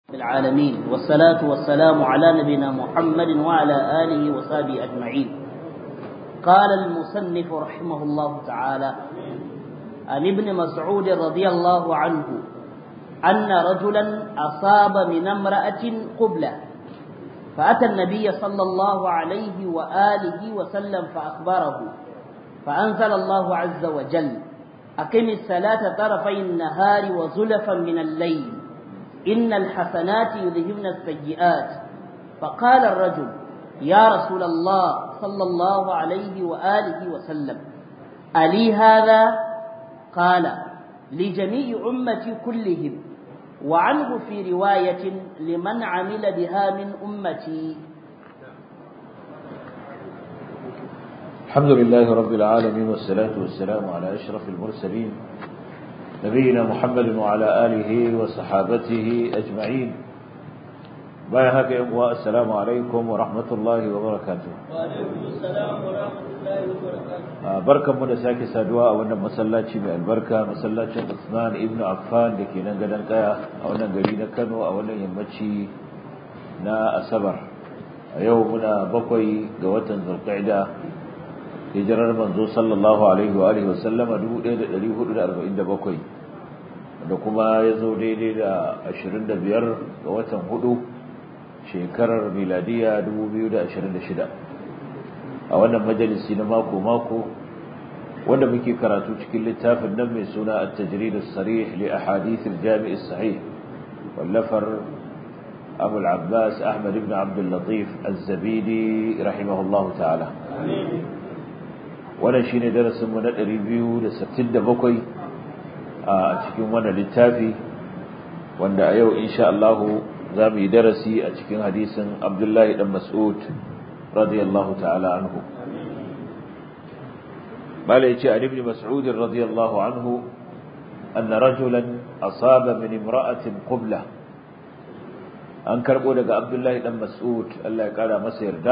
العالمين والصلاة والسلام على نبينا محمد وعلى آله وصحبه أجمعين قال المصنف رحمه الله تعالى عن ابن مسعود رضي الله عنه أن رجلا أصاب من امرأة قبلة فأتى النبي صلى الله عليه وآله وسلم فأخبره فأنزل الله عز وجل أقم الصلاة طرفي النهار وزلفا من الليل إن الحسنات يذهبن السيئات فقال الرجل يا رسول الله صلى الله عليه وآله وسلم ألي هذا قال لجميع أمتي كلهم وعنه في رواية لمن عمل بها من أمتي الحمد لله رب العالمين والصلاة والسلام على أشرف المرسلين نبينا محمد وعلى آله وصحابته أجمعين بايهاك يا السلام عليكم ورحمة الله وبركاته وعليكم السلام ورحمة الله وبركاته barkan mu da sake saduwa a wannan masallaci mai albarka masallacin Usman ibn Affan da ke nan gadon kaya a wannan gari na Kano a wannan yammaci na Asabar a yau muna bakwai ga watan Zulqa'ida hijirar manzo sallallahu alaihi wa alihi wasallama 1447 da kuma ya zo daidai da 25 ga watan hudu shekarar miladiya 2026 a wannan majalisi na mako-mako wanda muke karatu cikin littafin nan mai suna at-tajrid as-sarih li ahadith al-jami' as-sahih wallafar Abu al-Abbas Ahmad ibn Abd al-Latif az-Zabidi rahimahullahu ta'ala wannan shine darasin mu na 267 a cikin wannan littafi wanda a yau insha Allah za mu yi darasi a cikin hadisin Abdullahi dan Mas'ud radiyallahu ta'ala anhu bala yace an ibn Mas'ud radiyallahu anhu أن رجلا أصاب من امرأة قبلة an karbo daga Abdullahi dan Mas'ud Allah ya kara masa yarda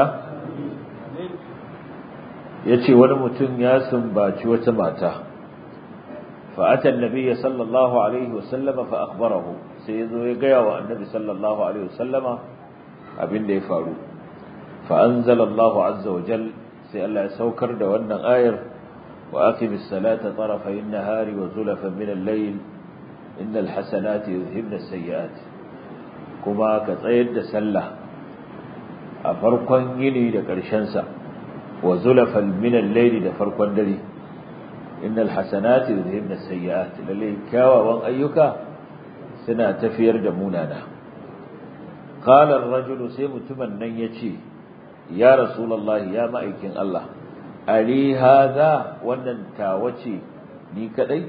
yace wani mutum ya sumbaci wata mata fa ata annabi sallallahu alaihi wasallama fa akhbarahu sai yazo ya ga wa annabi sallallahu alaihi wasallama abinda ya faru fa anzala Allahu azza wa jal sai Allah ya saukar da wannan ayar wa aqimis salata tarafay an-nahari wa zulafan min al-layl innal hasanati yuzhibna as-sayyi'at kuma ka tsayar da sallah a farkon yini da ƙarshen sa wa zulafan min al-layli da farkon dare innal hasanati yuzhibna as-sayyi'at lalle kyawawan ayyuka suna tafiyar da munana qala ar-rajulu sai mutumin nan yace ya rasulullahi ya ma'aikin Allah ali hadha wannan tawace ni kadai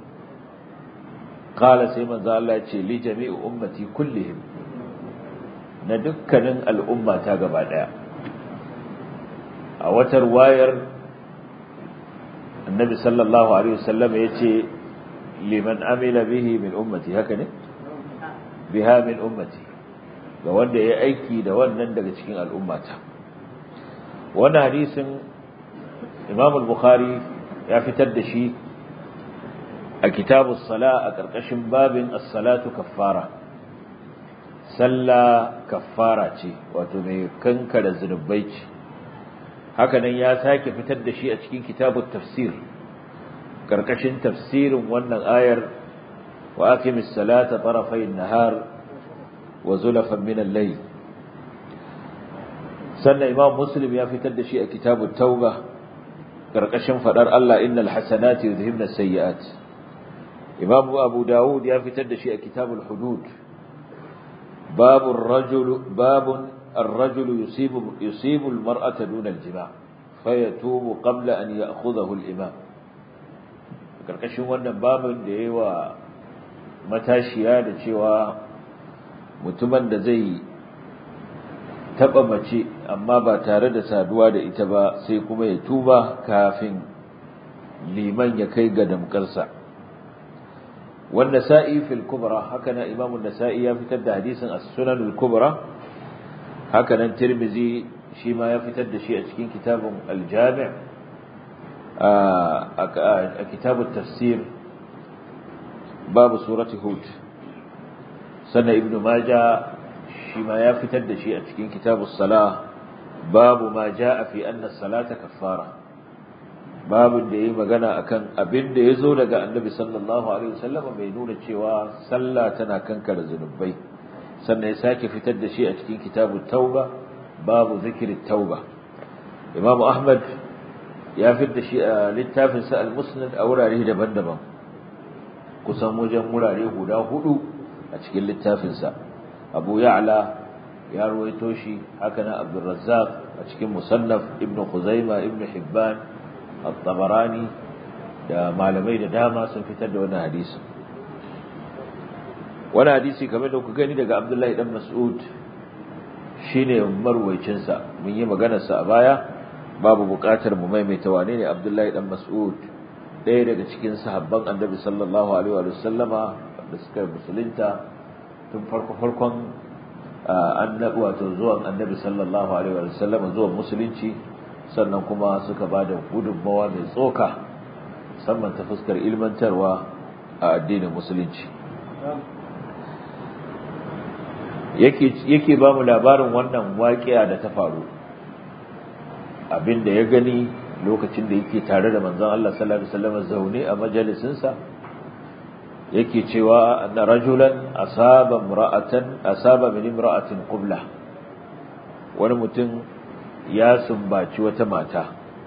qala sai manzo Allah ya ce li jami'i ummati kullihim na dukkanin al'umma ta gaba daya a watar wayar annabi sallallahu alaihi wasallam yace liman amila bihi min ummati haka ne biha min ummati ga wanda ya aiki da wannan daga cikin al'ummata wannan hadisin Imam al-Bukhari ya fitar da shi a kitabus sala a karkashin babin as-salatu kaffara sallah kaffara ce wato mai kankara zunubai ce hakanan ya sake fitar da shi a cikin kitabut tafsir karkashin tafsirin wannan ayar wa aqimis salata tarafay an-nahar wa zulafan min al-layl sannan imam muslim ya fitar da shi a kitabut tauba karkashin fadar Allah innal hasanati yuzhibna as-sayyi'at imam abu daud ya fitar da shi a kitabul hudud babur rajul babun الرجل يصيب يصيب المرأة دون الجماع فيتوب قبل أن يأخذه الإمام karkashin wannan babin da yayi wa matashiya da cewa mutumin da zai taba mace amma ba tare da saduwa da ita ba sai kuma ya tuba kafin liman ya kai ga damkarsa wanda sa'i fil kubra haka na imamu nasa'i ya fitar da hadisin as-sunan al-kubra haka nan tirmizi shi ma ya fitar da shi a cikin kitabun al-jami' a kitabun tafsir babu surati hud sannan ibnu maja shi ma ya fitar da shi a cikin kitabus salah babu ma jaa fi anna salata kaffara babin da yayi magana akan abin da yazo daga annabi sallallahu alaihi wasallam mai nuna cewa sallah tana kankare zunubai sannan ya sake fitar da shi a cikin kitabut tauba babu zikri tauba imam ahmad ya fitar da shi a littafin sa al-musnad a wurare daban-daban kusan wajen wurare guda hudu a cikin littafin sa abu ya'la ya ruwaito shi haka na abdul razzaq a cikin musannaf ibnu khuzaima ibnu hibban at-tabarani da malamai da dama sun fitar da wannan hadisi wannan hadisi kamar da ku gani daga abdullahi dan mas'ud shine marwaicin sa mun yi maganar sa a baya babu buƙatar mu maimaita wane ne abdullahi dan mas'ud ɗaya daga cikin sahabban annabi sallallahu alaihi wa sallama da suka musulunta tun farko farkon annabi wato zuwan annabi sallallahu alaihi wa sallama zuwan musulunci sannan kuma suka bada gudunmawa mai tsoka musamman ta fuskar ilmantarwa a addinin musulunci yake yake ba mu labarin wannan waƙiya da ta faru abinda ya gani lokacin da yake tare da manzon Allah sallallahu alaihi wasallam zaune a majalisinsa yake cewa anna rajulan asaba imra'atan asaba min imra'atin qubla wani mutum ya sumbaci wata mata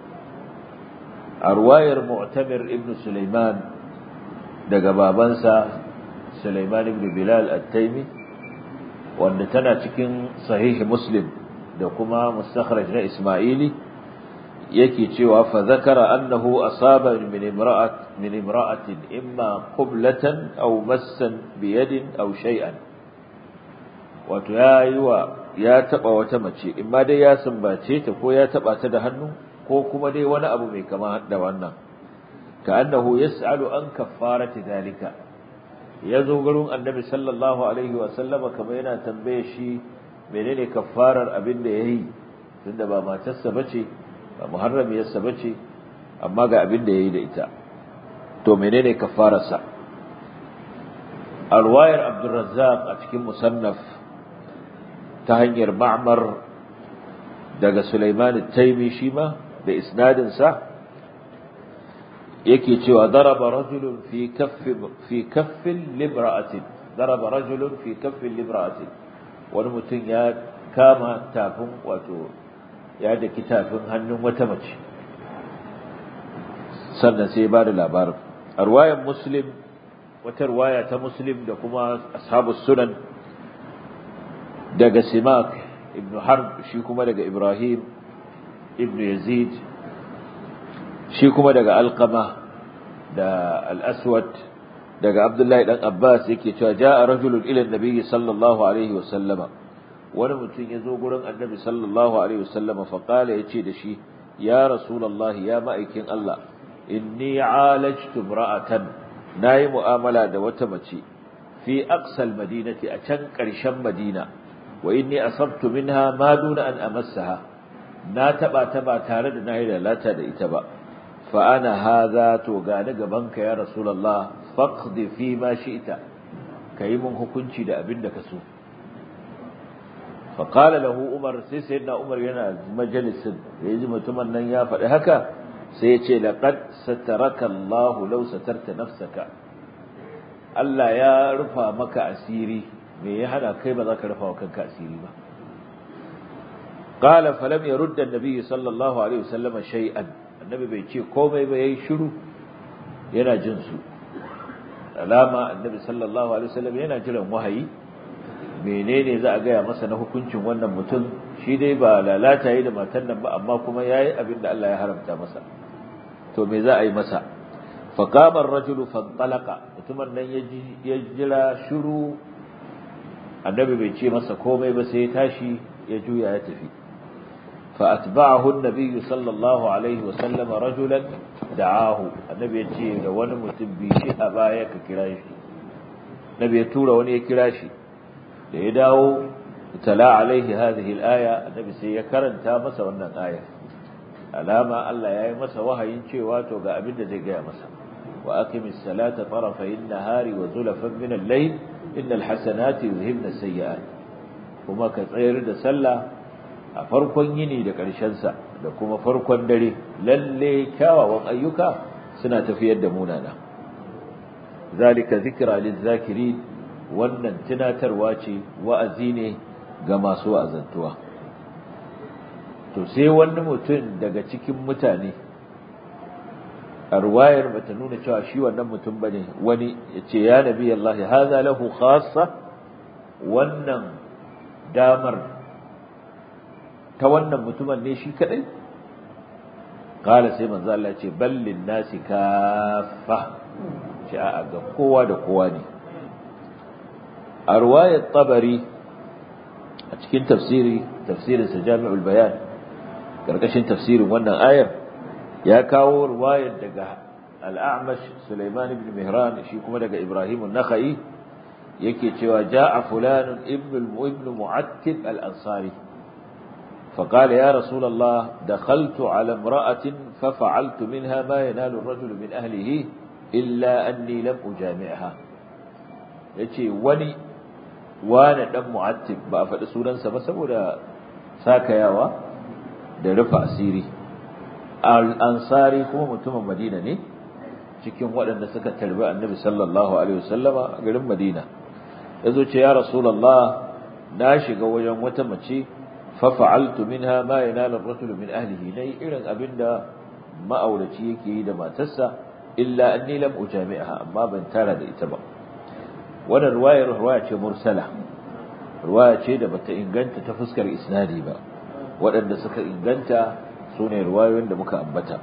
a ruwayar mu'tamir ibn Sulaiman daga babansa Sulaiman ibn Bilal at-Taymi wanda tana cikin sahihi Muslim da kuma mustakhraj na Isma'ili yake cewa fa zakara annahu asaba min imra'at min imra'atin imma qiblatan aw massan bi yadin aw shay'an wato yayi wa ya taba wata mace imma dai ya sumbace ta ko ya taba ta da hannu ko kuma dai wani abu mai kama da wannan ka annahu yas'alu an kaffarati dalika yazo gurin annabi sallallahu alaihi wa sallama kamar yana tambaye shi menene kaffarar abin da yayi tunda ba matarsa bace ba muharramiyarsa bace amma ga abin da yayi da ita to menene kaffararsa alwayar abdurrazzaq a cikin musannaf ta hanyar ma'mar daga sulaiman at-taymi shi ma da isnadin sa yake cewa daraba rajulun fi kaffi fi kaffin limra'atin daraba rajulun fi kaffin limra'atin wani mutum ya kama tafin wato ya daki tafin hannun wata mace sannan sai ba da labarin a ruwayan muslim wata ruwaya ta muslim da kuma ashabus sunan daga simak ibn harb shi kuma daga ibrahim ibn yazid shi kuma daga alqama da al-aswad daga abdullahi dan abbas yake cewa jaa rajulun ila an-nabi sallallahu alaihi wasallama wani mutum ya zo gurin annabi sallallahu alaihi wasallama fa qala yace da shi ya rasulullahi ya ma'aikin Allah inni alajtu imra'atan nayi mu'amala da wata mace fi aqsal madinati a can ƙarshen madina wa inni asabtu minha ma duna an amassaha na taba ta ba tare da nayi lalata da ita ba fa ana hadha to ga ni gaban ka ya rasulullah faqdi fi ma shi'ta kai mun hukunci da abin da ka so fa qala lahu umar sai sayyidina umar yana majalisin yaji mutumin nan ya faɗi haka sai ya ce laqad sataraka Allah law satarta nafsaka Allah ya rufa maka asiri me ya hada kai ba za ka rufa wa kanka asiri ba qala falam yurd an-nabi sallallahu alaihi wasallam shay'an annabi bai ce komai ba yayi shiru yana jin su alama annabi sallallahu alaihi wasallam yana jiran wahayi menene za a gaya masa na hukuncin wannan mutum shi dai ba lalata yi da matan nan ba amma kuma yayi abin da Allah ya haramta masa to me za a yi masa faqama ar-rajulu fantalaqa mutumin nan ya jira shiru annabi bai ce masa komai ba sai ya tashi ya juya ya tafi fa atba'ahu an-nabi sallallahu alaihi wa sallam rajulan da'ahu annabi ya ce da wani mutum bi shi a baya ka kira shi nabi ya tura wani ya kira shi da ya dawo tala alaihi hadhihi al-aya annabi sai ya karanta masa wannan aya alama Allah ya yi masa wahayin cewa to ga abin da zai gaya masa wa aqimis salata tarafay an-nahari wa zulafan min al-layl innal hasanati yuzhibna sayyi'at kuma ka tsayar da sallah a farkon yini da ƙarshen sa da kuma farkon dare lalle kyawawan ayyuka suna tafiyar da munana zalika zikra lizakirin wannan tunatarwa ce wa'azi ne ga masu wa'azantuwa to sai wani mutum daga cikin mutane a ruwayar bata nuna cewa shi wannan mutum bane wani yace ya nabi Allah hadha lahu khassa wannan damar ta wannan mutumin ne shi kadai kala sai manzo Allah ce ballin nasi kaffa ce a ga kowa da kowa ne a ruwayar tabari a cikin tafsiri tafsirin sa jami'ul bayan karkashin tafsirin wannan ayar ya kawo ruwayar daga al-a'mash Sulaiman ibn Mihran shi kuma daga Ibrahim an-Nakhai yake cewa ja'a fulan ibn ibn Mu'attib al-Ansari فقال يا رسول الله دخلت على امرأة ففعلت منها ما ينال الرجل من أهله إلا أني لم أجامعها yace wani wani dan mu'attib ba a faɗi sunansa ba saboda sakayawa da rufe asiri al-ansari kuma mutumin madina ne cikin waɗanda suka tarbi annabi sallallahu alaihi wasallama a garin madina yazo ce ya rasulullah na shiga wajen wata mace fa fa'altu minha ma yanalu ar-rajul min ahlihi nayi irin abinda ma'auraci yake yi da matarsa illa anni lam ujami'aha amma ban tara da ita ba wannan ruwayar ruwaya ce mursala ruwaya ce da bata inganta ta fuskar isnadi ba waɗanda suka inganta su ne ruwayoyin da muka ambata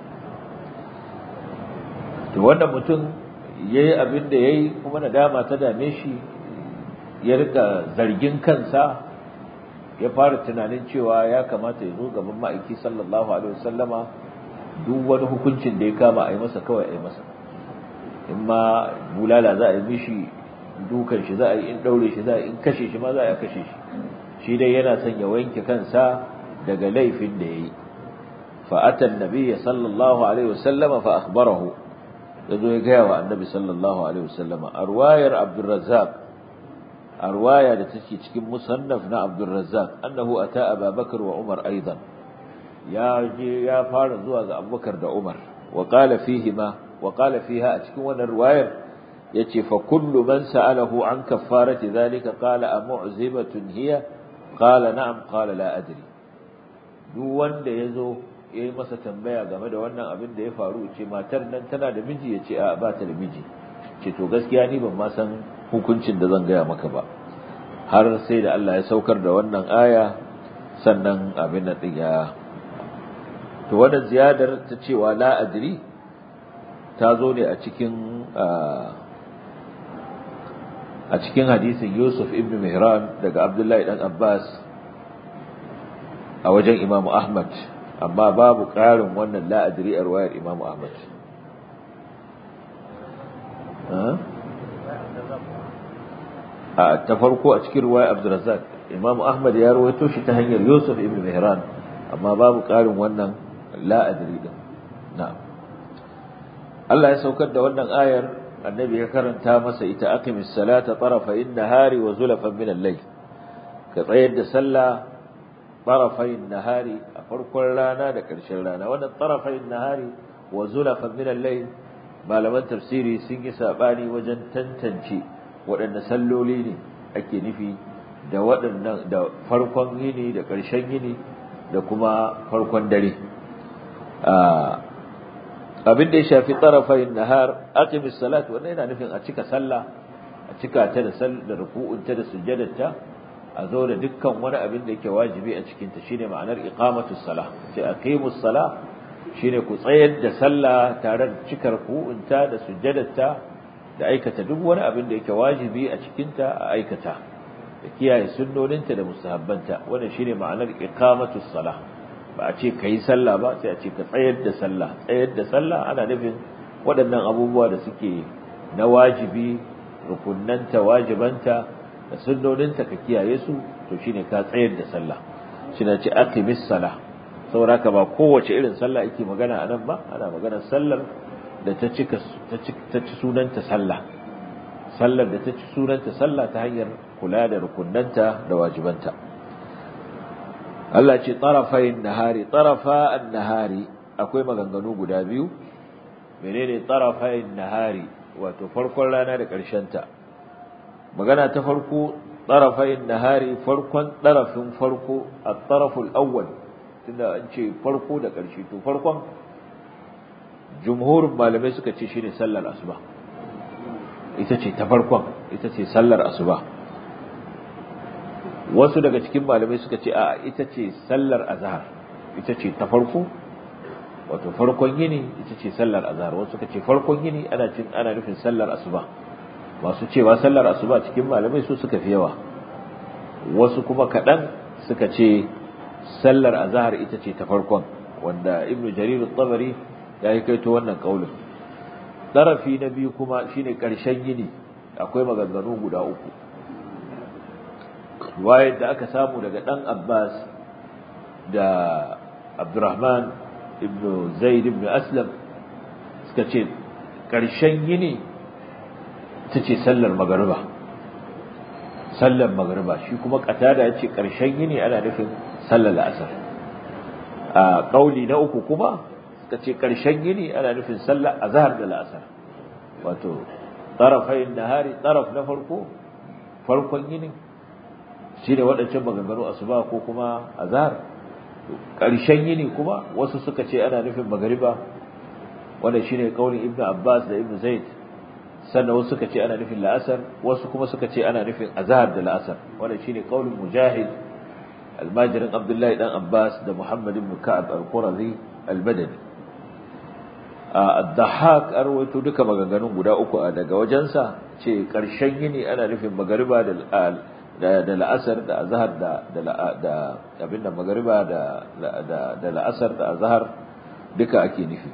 to wannan mutum ya yi abin da ya yi kuma nadama ta dame shi ya rika zargin kansa ya fara tunanin cewa ya kamata ya zo gaban ma'aiki sallallahu alaihi wasallama duk wani hukuncin da ya kama a yi masa kawai a yi masa in ma bulala za a yi mishi dukan shi za a yi in daure shi za a yi in kashe shi ma za a kashe shi shi dai yana son ya wanke kansa daga laifin da ya yi فأتى النبي صلى الله عليه وسلم فأخبره يقول يقوى النبي صلى الله عليه وسلم أرواية عبد الرزاق أرواية لتشكي تشكي مصنفنا عبد الرزاق أنه أتى أبا بكر وعمر أيضا يا جي يا فارض أبو بكر دا عمر وقال فيهما وقال فيها أتكون الرواية يتي فكل من سأله عن كفارة ذلك قال أمعزبة هي قال نعم قال لا أدري duk wanda ya zo ya yi masa tambaya game da wannan abin da ya faru ce matar nan tana da miji ya ce a ba ta da miji ce to gaskiya ni ban ma san hukuncin da zan gaya maka ba har sai da Allah ya saukar da wannan aya sannan abin nan din ya to wannan ziyadar ta cewa la adri ta zo ne a cikin a cikin hadisin Yusuf ibn Mihran daga Abdullahi dan Abbas a wajen Imam Ahmad amma babu ƙarin wannan la'adiri a ruwayar Imam Ahmad a ta farko a cikin ruwayar Abdurrazzaq Imam Ahmad ya rawaito shi ta hanyar Yusuf ibn Mihran amma babu ƙarin wannan la'adiri din na'am Allah ya saukar da wannan ayar annabi ya karanta masa ita aqimis salata tarafayn nahari wa zulafan min al-layl ka tsayar da sallah tarafayn nahari a farkon rana da ƙarshen rana wannan tarafayn nahari wa zulafan min al-layl malaman tafsiri sun yi sabani wajen tantance waɗanne salloli ne ake nufi da waɗannan da farkon yini da ƙarshen yini da kuma farkon dare abin da ya shafi tarafayn nahar aqimis salat wannan yana nufin a cika sallah a cika ta da sallah da ruku'unta da sujjadarta a zo da dukkan wani abin da yake wajibi a cikinta shine ma'anar iqamatus salah sai aqimus salah shine ku tsayar da sallah tare da cikar ku'unta da sujjadarta da aikata duk wani abin da yake wajibi a cikinta a aikata da kiyaye sunnoninta da mustahabbanta wannan shine ma'anar iqamatus salah ba a ce kai sallah ba sai a ce ka tsayar da sallah tsayar da sallah ana nufin waɗannan abubuwa da suke na wajibi rukunnanta wajibanta da sunnoninta ka kiyaye su to shine ka tsayar da sallah shine ce aqimis salah saboda haka ba kowace irin sallah yake magana anan ba ana magana sallar da ta cika ta ci sunanta sallah sallar da ta ci sunanta sallah ta hanyar kula da rukunnanta da wajibanta Allah ce tarafayin nahari tarafa an-nahari akwai maganganu guda biyu menene tarafayin nahari wato farkon rana da ƙarshen ta magana ta farko tarafayin nahari farkon tarafin farko at-taraful awwal tunda an ce farko da ƙarshe to farkon jumhurin malamai suka ce shine sallar asuba ita ce ta farkon ita ce sallar asuba wasu daga cikin malamai suka ce a ita ce sallar azhar ita ce ta farko wato farkon yini ita ce sallar azhar wasu suka ce farkon yini ana cin ana nufin sallar asuba masu cewa sallar asuba cikin malamai su suka fi yawa wasu kuma kaɗan suka ce sallar azhar ita ce ta farkon wanda ibnu jarir at-tabari ya yi kaito wannan kaulin darafi na biyu kuma shine ƙarshen yini akwai maganganu guda uku riwayar da aka samu daga dan Abbas da Abdurrahman ibn Zaid ibn Aslam suka ce ƙarshen yini ta ce sallar magariba sallar magariba shi kuma katada ya ce ƙarshen yini ana nufin sallar la'asar a ƙauli na uku kuma suka ce ƙarshen yini ana nufin sallar azhar da la'asar wato tarafayin nahari taraf na farko farkon yini shi ne waɗancan maganganu asuba ko kuma azhar ƙarshen yini kuma wasu suka ce ana nufin magariba wanda shine kaulin ibnu abbas da ibnu zaid sannan wasu suka ce ana nufin la'asar wasu kuma suka ce ana nufin azhar da la'asar wanda shine kaulin mujahid almajirin abdullahi dan abbas da muhammad ibn ka'ab al-qurazi al-badani ad-dahhak arwaito duka maganganun guda uku daga wajensa ce ƙarshen yini ana nufin magariba da da la'asar da azhar da da abin da magariba da da la'asar da azhar duka ake nufi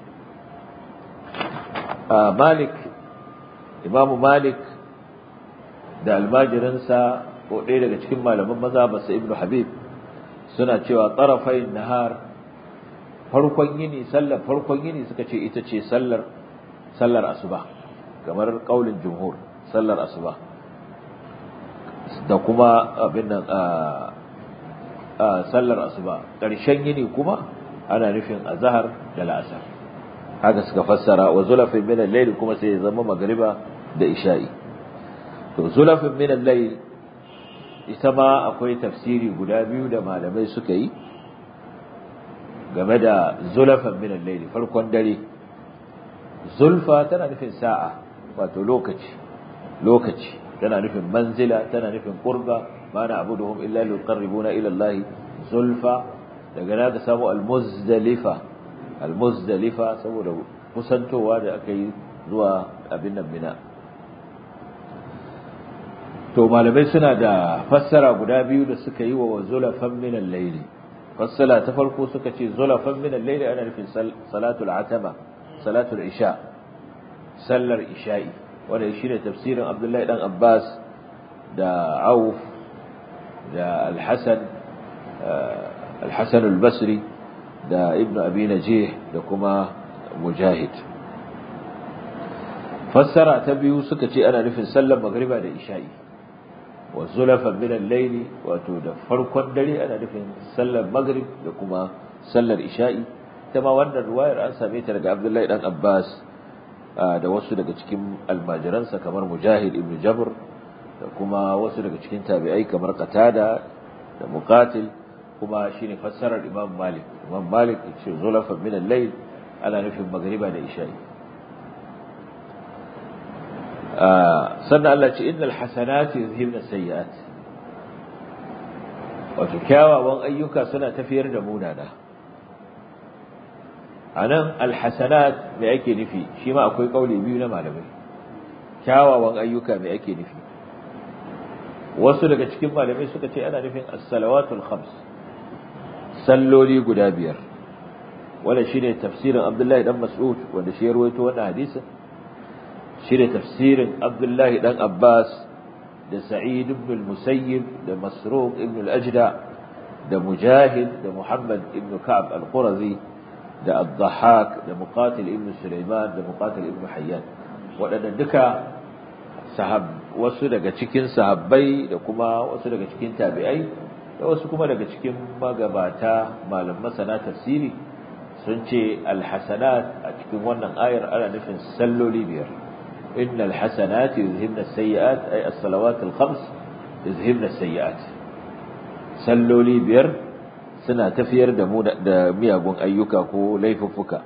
malik imamu malik da almajirinsa ko ɗaya daga cikin malaman maza basa ibnu habib suna cewa tsarafain nahar farkon yini sallar farkon yini suka ce ita ce sallar sallar asuba kamar kaulin jumhur sallar asuba da kuma abin nan a sallar asuba ƙarshen yini kuma ana nufin azhar da la'asar haka suka fassara wa zulafin min al-layl kuma sai ya zama magriba da isha'i to zulafin min al-layl ita ma akwai tafsiri guda biyu da malamai suka yi game da zulafin min al-layl farkon dare zulfa tana nufin sa'a wato lokaci lokaci tana nufin manzila tana nufin qurba ma na abuduhum illa liqarribuna ila Allah zulfa daga na ka samu al-muzdalifa al-muzdalifa saboda kusantowa da aka yi zuwa abin nan mina to malamai suna da fassara guda biyu da suka yi wa zulafan min al-layli fassara ta farko suka ce zulafan min al-layli ana nufin salatul atama salatul isha sallar isha'i wanda shine tafsirin Abdullahi dan Abbas da Auf da Al-Hasan Al-Hasan al-Basri da Ibn Abi Najih da kuma Mujahid fassara ta biyu suka ce ana nufin sallar magriba da isha'i wa zulafan min al-layli wato da farkon dare ana nufin sallar maghrib da kuma sallar isha'i ta ma wannan ruwayar an same ta daga Abdullahi dan Abbas da wasu daga cikin almajiransa kamar Mujahid ibn Jabr da kuma wasu daga cikin tabi'ai kamar Qatada da Muqatil kuma shine fassarar Imam Malik Imam Malik yace zulafan min al-layl ana nufin magriba da isha'i sannan Allah ce innal hasanati yuzhibna sayyi'at wato kyawawan ayyuka suna tafiyar da munana anan alhasanat me ake nufi shi ma akwai kauli biyu na malamai kyawawan ayyuka me ake nufi wasu daga cikin malamai suka ce ana nufin as-salawatul khams salloli guda biyar wanda shine tafsirin Abdullahi dan Mas'ud wanda shi ya rawaito wannan hadisin shine tafsirin Abdullahi dan Abbas da Sa'id ibn al-Musayyib da Masruq ibn al-Ajda da Mujahid da Muhammad ibn Ka'ab al-Qurazi da Ad-Dhahhak da Muqatil ibn Sulaiman da Muqatil ibn Hayyan waɗanda duka wasu daga cikin sahabbai da kuma wasu daga cikin tabi'ai da wasu kuma daga cikin magabata malam masana tafsiri sun ce alhasanat a cikin wannan ayar ana nufin salloli biyar innal hasanati yuzhibna as-sayyi'at ay as-salawat al-khams yuzhibna as-sayyi'at salloli biyar suna tafiyar da mu da miyagun ayyuka ko laifuffuka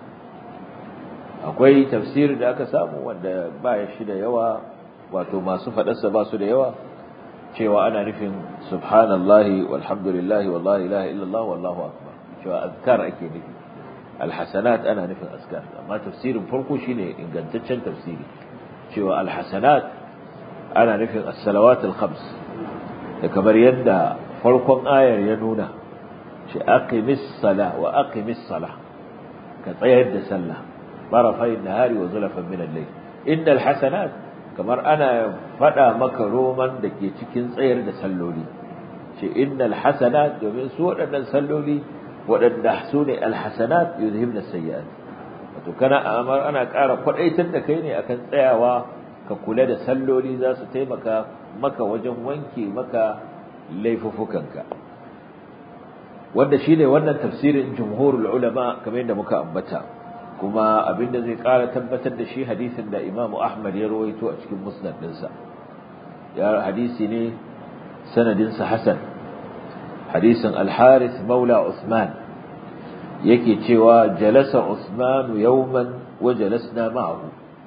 akwai tafsiri da aka samu wanda ba ya shi da yawa wato masu faɗarsa ba su da yawa cewa ana nufin subhanallahi walhamdulillahi wallahi ilaha illallah wallahu akbar cewa azkar ake nufi alhasanat ana nufin azkar amma tafsirin farko shine ingantaccen tafsiri cewa alhasanat ana nufin as-salawat al-khams da kamar yadda farkon ayar ya nuna ce aqimis sala wa aqimis sala ka tsayar da sallah barafai nahari wa zulafan min al-layl innal hasanat kamar ana fada maka roman da ke cikin tsayar da salloli ce innal hasanat domin su waɗannan salloli waɗanda su ne alhasanat yuzhibna sayyi'at wato kana amar ana ƙara kwadaitar da kai ne akan tsayawa ka kula da salloli za su taimaka maka wajen wanke maka laifufukanka wanda shine wannan tafsirin jumhurul ulama kamar yadda muka ambata kuma abinda zai ƙara tabbatar da shi hadisin da Imam Ahmad ya rawaito a cikin musnad ɗinsa ya hadisi ne sanadin sa hasan hadisin al-Harith maula Uthman yake cewa jalasa Uthman yawman wa jalasna ma'ahu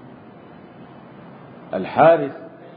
al-Harith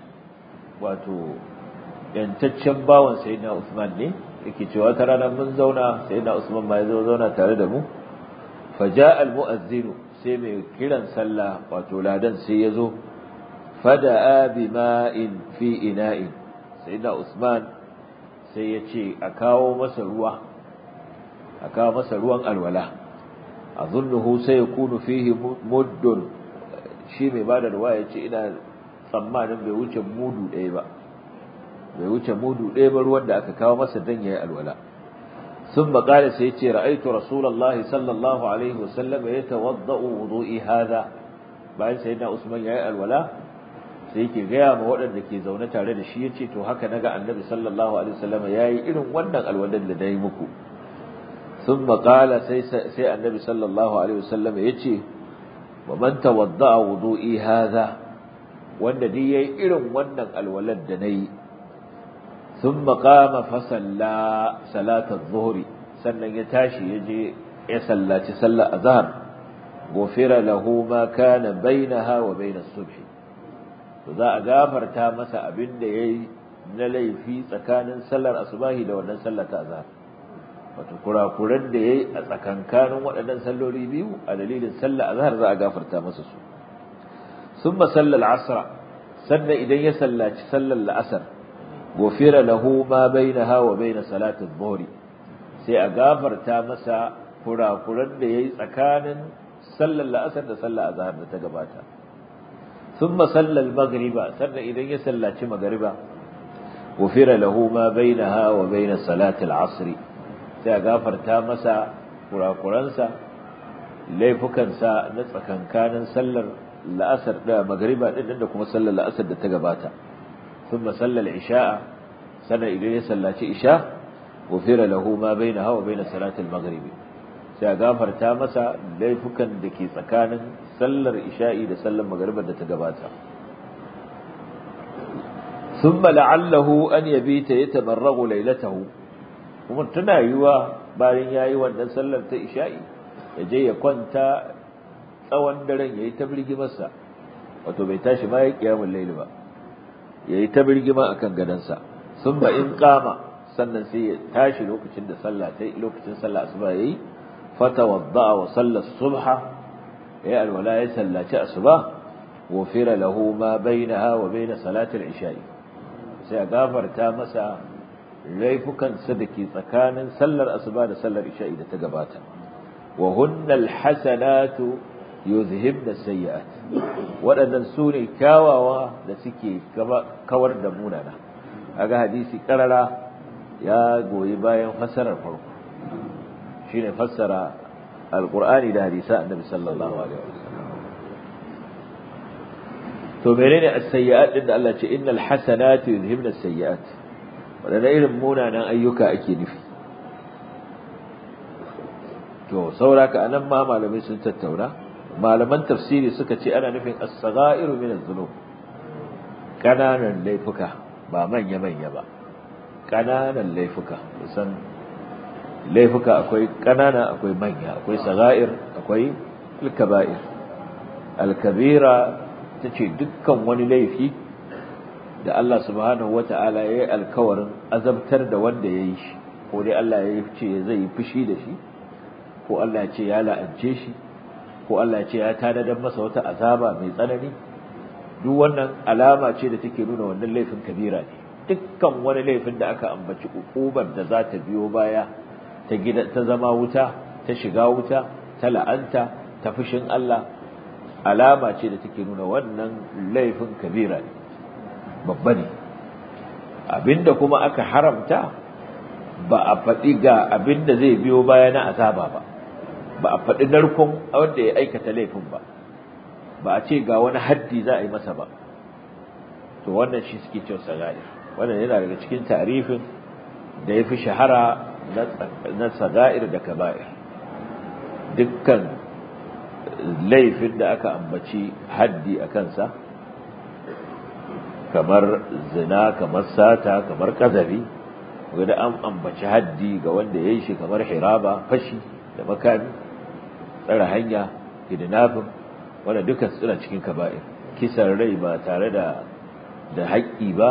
wato yantaccen bawan sayyidina Uthman ne yake cewa ta rana mun zauna sayyidina Uthman ma ya zo zauna tare da mu فجاء المؤذن sai mai kiran sallah wato ladan sai yazo fada'a bima'in fi ina'in sayyidina Usman sai ya ce a kawo masa ruwa a kawo masa ruwan alwala azunnuhu sai yakunu fihi muddun shi mai bada ruwa ya ce ina tsammanin bai wuce mudu ɗaya ba bai wuce mudu ɗaya ba ruwan da aka kawo masa dan yayi alwala ثم قال سيتي رأيت رسول الله صلى الله عليه وسلم يتوضأ وضوئي هذا bayan sayyidina Usman yayi alwala sai yake gaya ma waɗanda ke zaune tare da shi yace to haka naga annabi sallallahu alaihi wasallam yayi irin wannan alwalan da dai muku thumma qala sai sai annabi sallallahu alaihi wasallam yace wa man tawadda'a wudu'i hadha wanda dai yayi irin wannan alwalan da nayi ثم قام فصلى صلاة الظهر sannan ya tashi ya je ya sallaci sallar azhar gofira lahu ma kana bainaha wa bain as-subh to za a gafarta masa abin da yayi na laifi tsakanin sallar asubahi da wannan sallar ta azhar wato kurakuran da yayi a tsakankanin waɗannan salloli biyu a dalilin sallar azhar za a gafarta masa su thumma sallal asra sannan idan ya sallaci sallar la'asar gofira lahu ma bainaha wa bain salati adh-dhuhr sai a gafarta masa kurakuran da yayi tsakanin sallar la'asar da sallar azhar da ta gabata thumma salla al-maghriba sannan idan ya sallaci magriba gofira lahu ma bainaha wa bain salati al-asr sai a gafarta masa kurakuransa laifukansa na tsakankanin sallar la'asar da magriba din da kuma sallar la'asar da ta gabata ثم صلى العشاء سنة إليه صلى إشاء غفر له ما بينها وبين صلاة المغرب سيغافر تامسا ليفكا دكي سكان صلى العشاء دا صلى المغرب دا تقباتا ثم لعله أن يبيت يتمرغ ليلته ومن تنا يوا bayan yayi wannan sallar ta isha'i ya je ya kwanta tsawon daren yayi tabligi masa wato bai tashi ma ya kiyamul layl ba yayi ta birgima akan gadansa sun ba in kama sannan sai ya tashi lokacin da sallah ta lokacin sallah asuba yayi fatawadda wa salla subha ya alwala ya sallaci asuba wufira lahu ma bainaha wa bain salati al-isha'i sai a gafarta masa laifukan sa dake tsakanin sallar asuba da sallar isha'i da ta gabata wa hunnal hasanatu yuzhibna sayyi'at waɗannan su ne kyawawa da suke kawar da munana kaga hadisi karara ya goyi bayan fassarar farko shine fassara alqur'ani da hadisa annabi sallallahu alaihi wasallam to menene as-sayyi'at din da Allah ce innal hasanatu yuzhibna as-sayyi'at wadanda irin munanan ayyuka ake nufi to sauraka anan ma malamai sun tattauna malaman tafsiri suka ce ana nufin as-sagha'iru min adh-dhunub kananan laifuka ba manya manya ba kananan laifuka san laifuka akwai kanana akwai manya akwai sagha'ir akwai al-kaba'ir al-kabira tace dukkan wani laifi da Allah subhanahu wata'ala yayi alkawarin azabtar da wanda yayi shi ko dai Allah ya ce zai yi fushi da shi ko Allah ya ce ya la'ance shi ko Allah ya ce ya tanadar masa wata azaba mai tsanani duk wannan alama ce da take nuna wannan laifin kabira ne dukkan wani laifin da aka ambaci ukubar da za ta biyo baya ta gida ta zama wuta ta shiga wuta ta la'anta ta fushin Allah alama ce da take nuna wannan laifin kabira ne babba ne abinda kuma aka haramta ba a faɗi ga abinda zai biyo baya na azaba ba ba a faɗi narkon wanda ya aikata laifin ba ba a ce ga wani haddi za a yi masa ba to wannan shi suke cewa sagair wannan yana daga cikin tarifin da ya fi shahara na sagair da kaba'ir dukkan laifin da aka ambaci haddi a kansa kamar zina kamar sata kamar kazafi wanda an ambaci haddi ga wanda ya yi shi kamar hiraba fashi da makami tsara hanya kidnapping wanda duka suna cikin kaba'ir kisan rai ba tare da da haƙƙi ba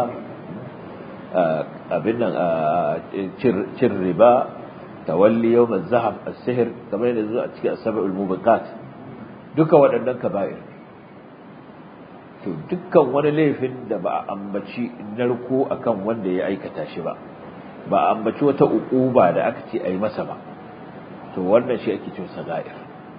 abin nan cin riba tawalli yawm az-zahab as-sihr kamar yadda zuwa cikin as-sab'ul mubiqat duka waɗannan kaba'ir to dukkan wani laifin da ba a ambaci narko akan wanda ya aikata shi ba ba a ambaci wata uquba da aka ce ayi masa ba to wannan shi ake cewa sagair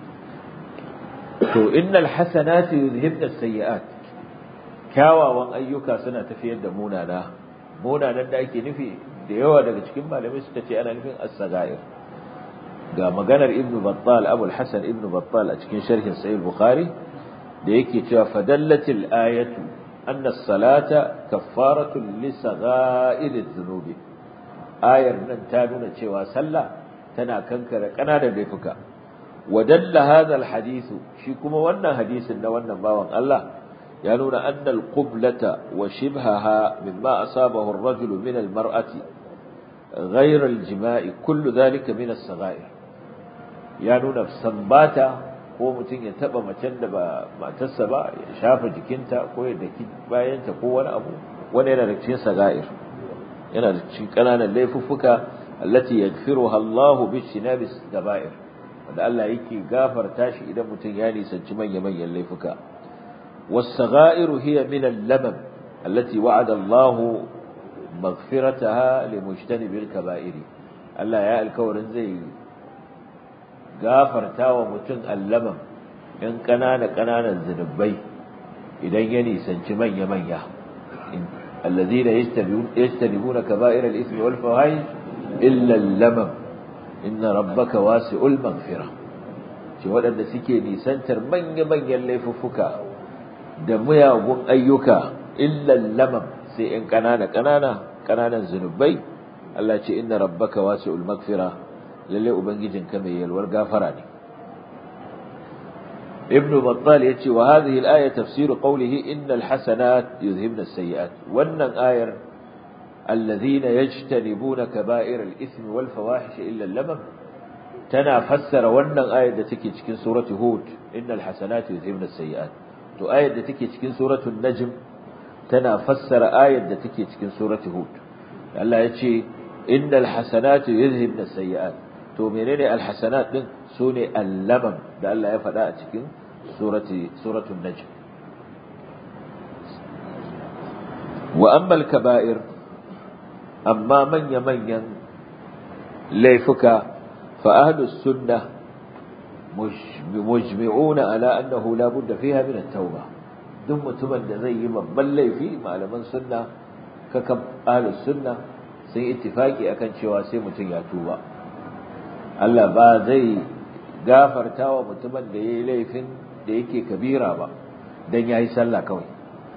to innal hasanatu yuzhibna as-sayyi'at kyawawan ayyuka suna tafiyar da munana munanan da ake nufi da yawa daga cikin malamai suka ce ana nufin as-sagair ga maganar ibnu battal abul hasan ibnu battal a cikin sharhin sahih bukhari da yake cewa fadallatil ayatu anna as-salata kaffaratun li saga'ir adh-dhunubi ayar nan ta nuna cewa sallah tana kankare kananan laifuka ودل هذا الحديث shi kuma wannan hadisin na wannan bawan Allah ya nuna anna al-qiblata wa shibhaha mimma asabahu ar-rajul min al-mar'ati ghayr al-jima'i kullu dhalika min as-saghair ya nuna sambata ko mutum ya taba macen da ba matarsa ba ya shafa jikinta ko ya daki bayanta ko wani abu wani yana da cikin sagair yana da cikin kananan laifuffuka allati yaghfiruha Allahu bi shinabis kaba'ir wanda Allah yake gafarta shi idan mutum ya nisanci manya-manyan laifuka was-sagha'iru hiya min al-lamam allati wa'ada Allah maghfirataha limujtanibil kaba'iri Allah ya alkawarin zai gafarta wa mutum al-lamam in kanana kananan zinubai idan ya nisanci manya-manya الذين يجتنبون كبائر الإثم والفواحش إلا اللمم inna rabbaka wasi'ul maghfira ce waɗanda suke nisantar manya-manyan laifuffuka da muyagun ayyuka illal lamam sai in kanana kanana kananan zunubai Allah ce inna rabbaka wasi'ul maghfira lalle ubangijinka mai yalwar gafara ne ibn battal yace wa hadhihi al-aya tafsir qawlihi innal hasanat yuzhibna as-sayyi'at wannan ayar الذين يجتنبون كبائر الإثم والفواحش إلا اللمم تنا فسر ونن آية تكي تكين سورة هود إن الحسنات يذهبن السيئات تو آية تكي تكين سورة النجم تنا فسر آية تكي تكين سورة هود الله يتشي إن الحسنات يذهبن السيئات تو منين الحسنات من سوني اللمم ده الله يفعل تكين سورة سورة النجم وأما الكبائر amma manya-manyan laifuka fa'adus sunna mujmi'una ala annahu la budda fiha min at-tauba duk mutumin da zai yi babban laifi malaman sunna kakan ahlus sunna sun ittifaki akan cewa sai mutum ya tuba Allah ba zai gafarta wa mutumin da yayi laifin da yake kabira ba dan yayi sallah kawai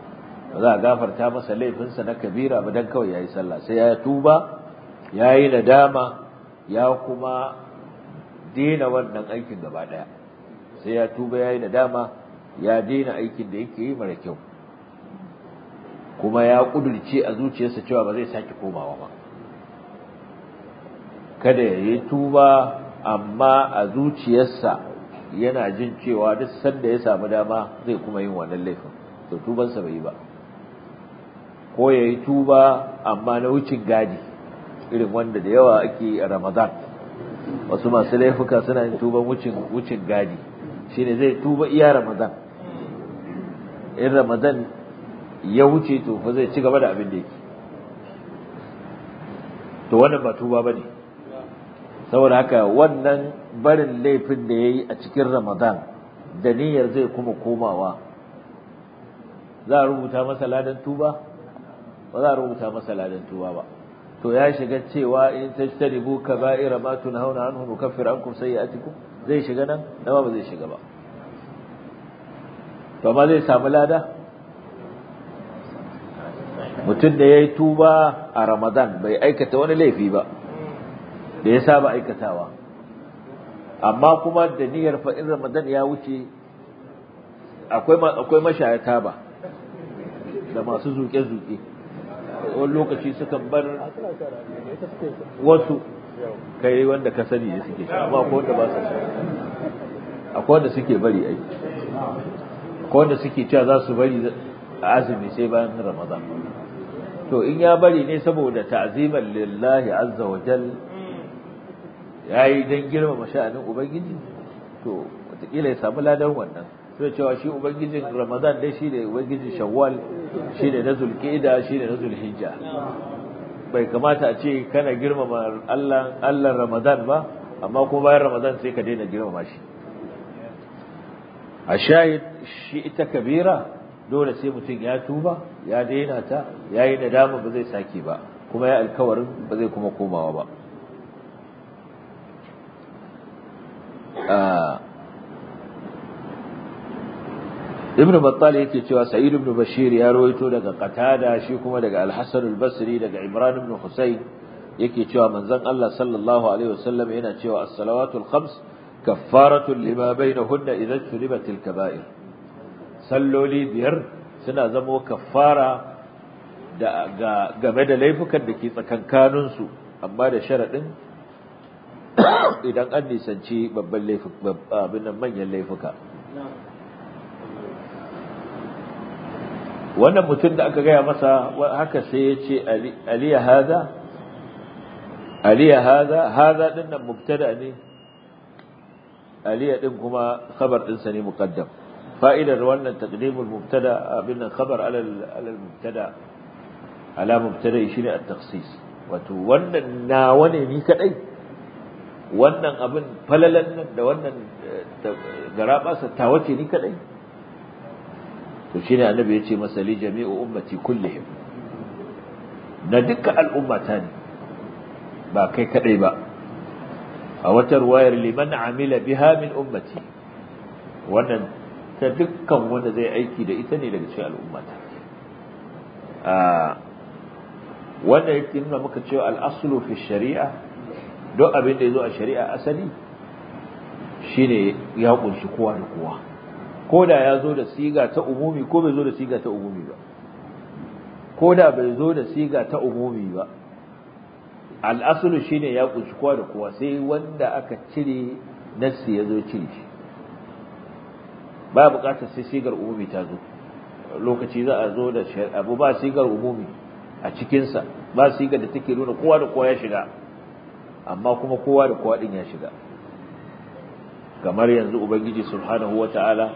ba za a gafarta masa laifinsa na kabira ba dan kawai yayi sallah sai ya tuba yayi nadama ya kuma dena wannan aikin gaba daya sai ya tuba yayi nadama ya dena aikin da yake yi mara kyau kuma ya kudurce a zuciyarsa cewa ba zai sake komawa ba kada ya yi tuba amma a zuciyarsa yana jin cewa duk sanda ya samu dama zai kuma yin wannan laifin to tubansa bai yi ba ko ya yi tuba amma na wucin gadi irin wanda da yawa ake a ramadan wasu masu laifuka suna yin tuban wucin wucin gadi shine zai tuba iya ramadan in ramadan ya wuce to fa zai ci gaba da abin da yake to wannan ba tuba bane saboda haka wannan barin laifin da yayi a cikin ramadan da niyyar zai kuma komawa za a rubuta masa ladan tuba ba za a rubuta masa ladan tuba ba to ya shiga cewa in tajtanibu kaba'ira ma tunhauna anhu nukaffir ankum sayi'atikum zai shiga nan dama ba zai shiga ba to amma zai samu lada mutum da yayi tuba a Ramadan bai aikata wani laifi ba da ya saba aikatawa amma kuma da niyyar fa in Ramadan ya wuce akwai akwai mashayata ba da masu zuke-zuke wani lokaci sukan bar wasu kai wanda ka sani ne suke sha amma akwai wanda ba su sha akwai wanda suke bari ai akwai wanda suke cewa za su bari azumi sai bayan ramadan to in ya bari ne saboda ta'ziman lillahi azza wa jal yayi dan girmama sha'anin ubangiji to wataƙila ya samu ladan wannan sai cewa shi ubangijin ramadan dai shi ne ubangijin shawwal shi ne na zulqa'ida shi ne na zulhijja bai kamata a ce kana girmama Allah Allah ramadan ba amma kuma bayan ramadan sai ka daina girmama shi a shahid shi ita kabira dole sai mutum ya tuba ya daina ta ya yi nadama ba zai sake ba kuma ya alkawarin ba zai kuma komawa ba ibn battal yake cewa sa'id ibn bashir ya rawaito daga qatada shi kuma daga al-hasan al-basri daga imran ibn husayn yake cewa manzon Allah sallallahu alaihi wasallam yana cewa as-salawatul khams kaffaratun lima bainahunna idza tulibatil kaba'ir salloli biyar suna zama kaffara da game da laifukan da ke tsakankanin su amma da sharadin idan an nisanci babban laifuka abin nan manyan laifuka wannan mutum da aka gaya masa haka sai ya ce aliya haza aliya haza haza din nan mubtada ne aliya din kuma khabar din sa ne muqaddam fa'idar wannan taqdimul mubtada abin nan khabar ala ala mubtada ala mubtada shine at-takhsis wato wannan nawa ne ni kadai wannan abin falalan nan da wannan garaba sa tawace ni kadai to shine annabi yace masa li jami'u ummati kullihim na dukkan al'ummata ne ba kai kadai ba a wata ruwayar liman amila biha min ummati wannan ta dukkan wanda zai aiki da ita ne daga cikin al'ummata a wannan yake nuna muka cewa al'aslu fi shari'a don abin da yazo a shari'a asali shine ya kunshi kowa da kowa ko da ya zo da siga ta umumi ko bai zo da siga ta umumi ba ko da bai zo da siga ta umumi ba al'asulu shine ya kunshi kowa da kowa sai wanda aka cire nassi ya zo cire shi ba buƙatar sai sigar umumi ta zo lokaci za a zo da abu ba sigar umumi a cikinsa ba sigar da take nuna kowa da kowa ya shiga amma kuma kowa da kowa din ya shiga kamar yanzu ubangiji subhanahu wata'ala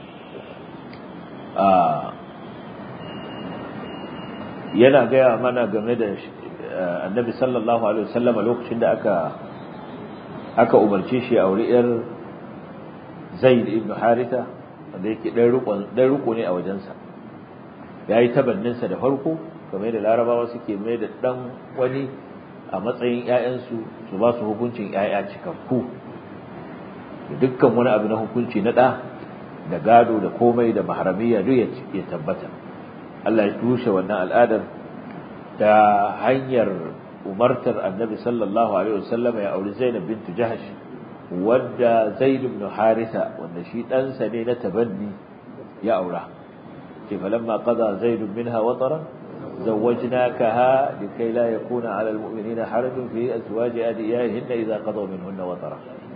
yana gaya mana game da annabi sallallahu alaihi wasallam lokacin da aka aka umarce shi a wuri yar zaid ibn haritha wanda yake dan rukun dan ruko ne a wajensa yayi tabannin sa da farko kamar da larabawa suke mai da dan wani a matsayin ƴaƴansu su ba su hukuncin ƴaƴa cikakku dukkan wani abu na hukunci na ɗa da gado da komai da maharamiya duk ya tabbata Allah ya tushe wannan al'adar ta hanyar umartar annabi sallallahu alaihi wasallam ya auri Zainab bint Jahsh wanda Zaid ibn Haritha wanda shi ɗansa ne na tabanni ya aura ce falamma qada Zaid minha wataran زوجناكها لكي لا يكون على المؤمنين حرج في أزواج أديائهن إذا قضوا منهن وطرا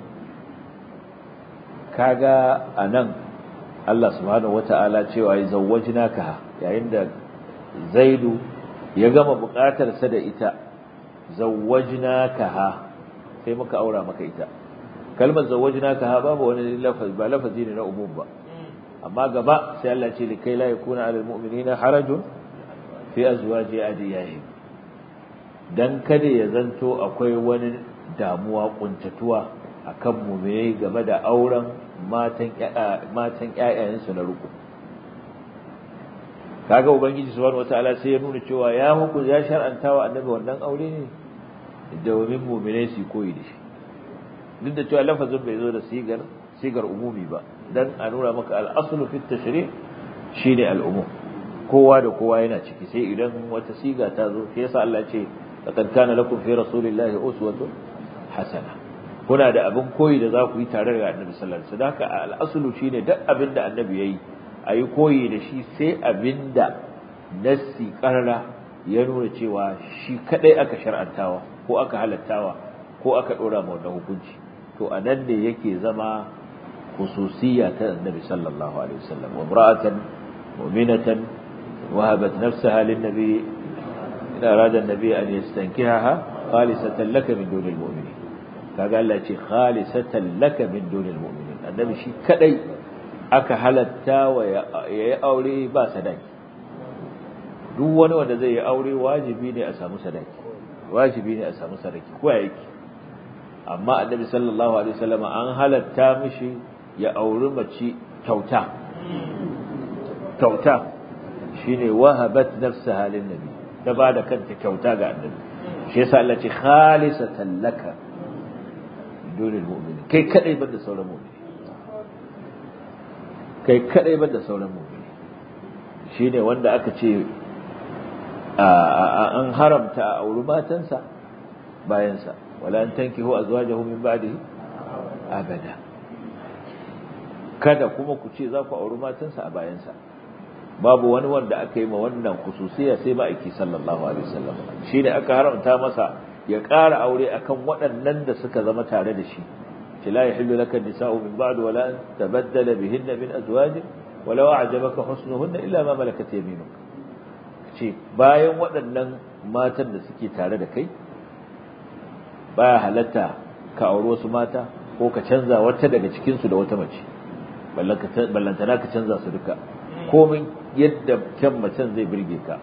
كاغا أنن الله سبحانه وتعالى cewa زوجناكها yayin da Zaidu ya gama buƙatar sa da ita zawwajnakaha sai muka aura maka ita kalmar zawwajnakaha babu wani lafazi ba lafazi ne na umum ba amma gaba sai Allah ce likai la yakuna alal mu'minina harajun fi azwaji adiyahim dan kada ya zanto akwai wani damuwa kuntatuwa akan mu'minai game da auren matan matan ƴaƴayensu na ruku kaga ubangiji subhanahu wataala sai ya nuna cewa ya huku ya shar'anta wa annabi wannan aure ne domin mu'minai su koyi da shi duk da cewa lafazin bai zo da sigar sigar umumi ba dan a nuna maka al-aslu fi tashri' shine al-umum kowa da kowa yana ciki sai idan wata siga ta zo shi yasa Allah ce laqad kana lakum fi rasulillahi uswatun hasana kuna da abin koyi da za ku yi tare da Annabi sallallahu alaihi wasallam haka al-aslu shine duk abin da Annabi yayi ayi koyi da shi sai abin da nassi qarara ya nuna cewa shi kadai aka shar'antawa ko aka halattawa ko aka dora ma wannan hukunci to anan ne yake zama khususiyya ta Annabi sallallahu alaihi wasallam wa imra'atan mu'minatan وهبت نفسها للنبي إن أراد النبي أن يستنكحها خالصة لك من دون المؤمنين فقال لك خالصة لك من دون المؤمنين النبي شي كدي aka halatta wa ya aure ba sadaki duk wani wanda zai yi aure wajibi ne a samu sadaki wajibi ne a samu sadaki ko ya yake amma annabi sallallahu alaihi wasallam an halatta mishi ya auri mace kyauta kyauta shine wahabat nafsaha lin nabi ta bada kanta kyauta ga annabi shi yasa Allah ce khalisatan laka dunil mu'minin kai kadai banda sauran mu'mini kai kadai banda sauran mu'mini shine wanda aka ce an haramta a auri matansa bayansa wala an tankihu azwajahu min ba'dihi abada kada kuma ku ce za ku auri matansa a bayansa babu wani wanda aka yi ma wannan khususiya sai ma'aiki sallallahu alaihi wasallam shi ne aka haramta masa ya ƙara aure akan waɗannan da suka zama tare da shi ce la yahillu laka nisa'u min ba'd wala an tabaddala bihinna min azwaj walau a'jabaka husnuhunna illa ma malakat yaminuk ce bayan waɗannan matan da suke tare da kai baya halatta ka auri wasu mata ko ka canza wata daga cikin su da wata mace ballantana ka canza su duka komin yadda kyan macen zai birge ka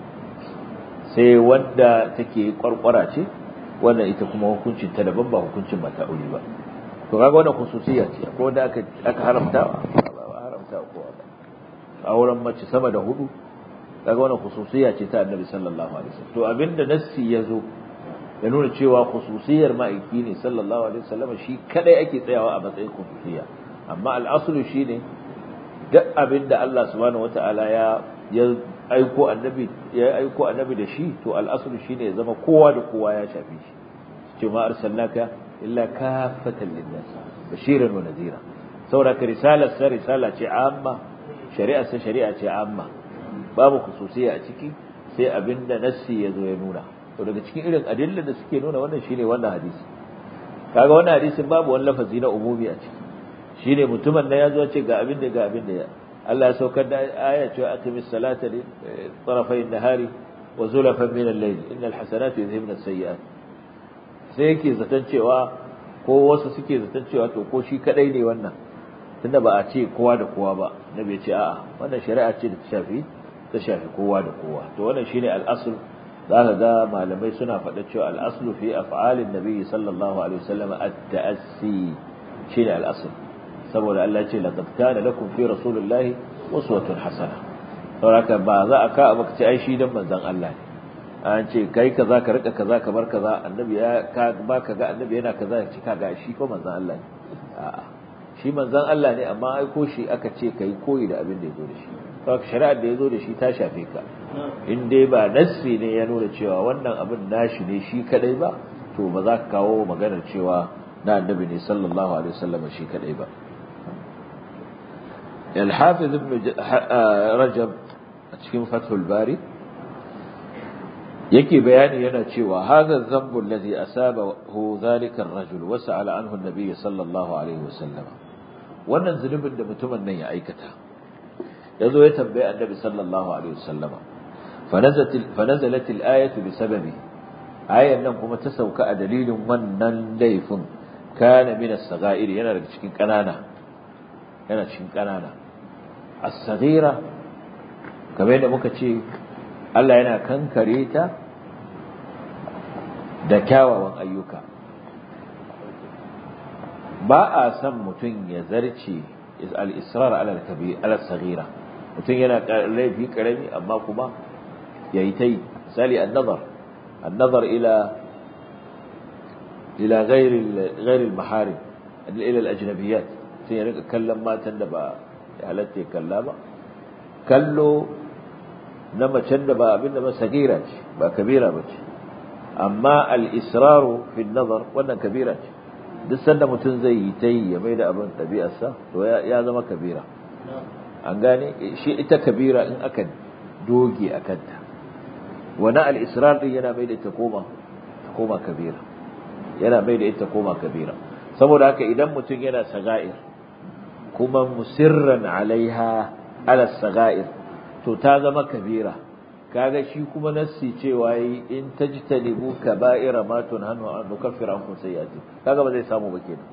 sai wanda take kwarkwara ce wannan ita kuma hukuncin ta daban ba hukuncin mata aure ba to kaga wannan khususiyya ce ko da aka aka haramta ba haramta ko ba auren mace sama da hudu kaga wannan khususiyya ce ta Annabi sallallahu alaihi wasallam to abinda nassi yazo ya nuna cewa khususiyar ma'aiki ne sallallahu alaihi wasallam shi kadai ake tsayawa a matsayin khususiyya amma al-aslu shine duk abin da Allah subhanahu wata'ala ya ya aiko annabi ya aiko annabi da shi to al'aslu shine ya zama kowa da kowa ya shafe shi ce ma arsalnaka illa kafatan linnas bashiran wa nadhira saboda ka risalar sa risala ce amma shari'ar sa shari'a ce amma babu khususiyya a ciki sai abinda nassi ya zo ya nuna to daga cikin irin adillan da suke nuna wannan shine wannan hadisi kaga wannan hadisin babu wani lafazi na umumi a ciki shine mutumin da ya zo ce ga abin da ga abin da Allah ya saukar da aya cewa aqimis salata li tarafay an-nahari wa zulafan min al-layl innal hasanatu yuzhibna as-sayyi'at sai yake zaton cewa ko wasu suke zaton cewa to ko shi kadai ne wannan tunda ba a ce kowa da kowa ba nabi ya ce a'a wannan shari'a ce da ta shafi ta shafi kowa da kowa to wannan shine al-asl zaka ga malamai suna faɗa cewa al-aslu fi af'alin nabi sallallahu alaihi wasallam at-ta'assi shine al-asl saboda Allah ce laqad kana lakum fi rasulillahi uswatun hasana saboda ba za a ka baka ce ai shi dan manzon Allah ne an ce kai kaza ka rika kaza ka bar kaza annabi ya ka ba ka ga annabi yana kaza ya ci ka ga shi ko manzon Allah ne a'a shi manzon Allah ne amma ai ko shi aka ce kai koyi da abin da yazo da shi saboda shari'ar da yazo da shi ta shafe ka in dai ba nassi ne ya nuna cewa wannan abin nashi ne shi kadai ba to ba za ka kawo maganar cewa na annabi ne sallallahu alaihi wasallam shi kadai ba الحافظ ابن رجب cikin fathul bari yake bayani yana cewa hadha dhanbu alladhi asabahu dhalika ar-rajul wa sa'ala anhu an-nabiy sallallahu alaihi wasallam wannan zunubin da mutumin nan ya aikata yazo ya tambaye annabi sallallahu alaihi wasallama fanazalat al-ayatu bisababi ayan nan kuma ta sauka a dalilin wannan laifin kana min as-saga'ir yana daga cikin kanana yana cikin kanana as-saghira kamar yadda muka ce Allah yana kankare ta da kyawawan ayyuka ba a san mutum ya zarce al-israr ala al-kabir ala saghira mutum yana laifi karami amma kuma yayi tai misali an-nazar an-nazar ila ila ghairi ghairi al-maharim ila al-ajnabiyat sai ya rika kallon matan da ba halatta ya kalla ba kallo na macen da ba abinda ba sagira ce ba kabira ba ce amma al-israru fi nazar wannan kabira ce duk sanda mutum zai yi ta yi ya mai da abin ɗabi'arsa to ya zama kabira an gane shi ita kabira in aka doge a kanta wani al-israr din yana mai da ita koma ta koma kabira yana mai da ita koma kabira saboda haka idan mutum yana saga'ir kuma musirran alaiha ala saga'ir to ta zama kabira kaga shi kuma nassi cewa yi in tajtanibu kaba'ira ma tunhanu an nukaffir ankum sayyi'ati kaga ba zai samu ba kenan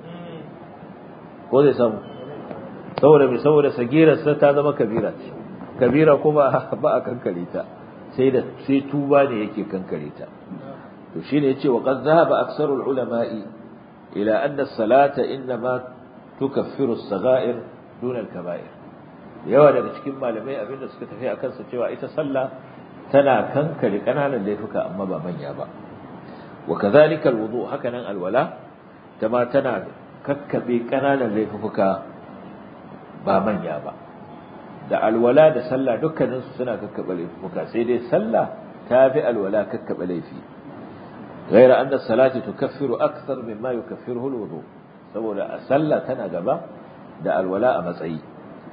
ko zai samu saboda mai saboda sagirar sa ta zama kabira ce kabira kuma ba a kankare ta sai da sai tuba ne yake kankare ta to shine yace wa qad dhahaba aktsaru ulama'i ila anna as-salata inma tukaffiru as-sagha'ir duna al-kaba'ir yawa daga cikin malamai abinda suka tafi a kansa cewa ita sallah tana kankare kananan laifuka amma ba manya ba wa kadhalika alwudu hakanan alwala tama tana kakkabe kananan laifuka ba manya ba da alwala da sallah dukkanin su suna kakkabe laifuka sai dai sallah ta fi alwala kakkabe laifi غير أن الصلاة تكفر أكثر مما يكفره الوضوء saboda a sallah tana gaba da alwala a matsayi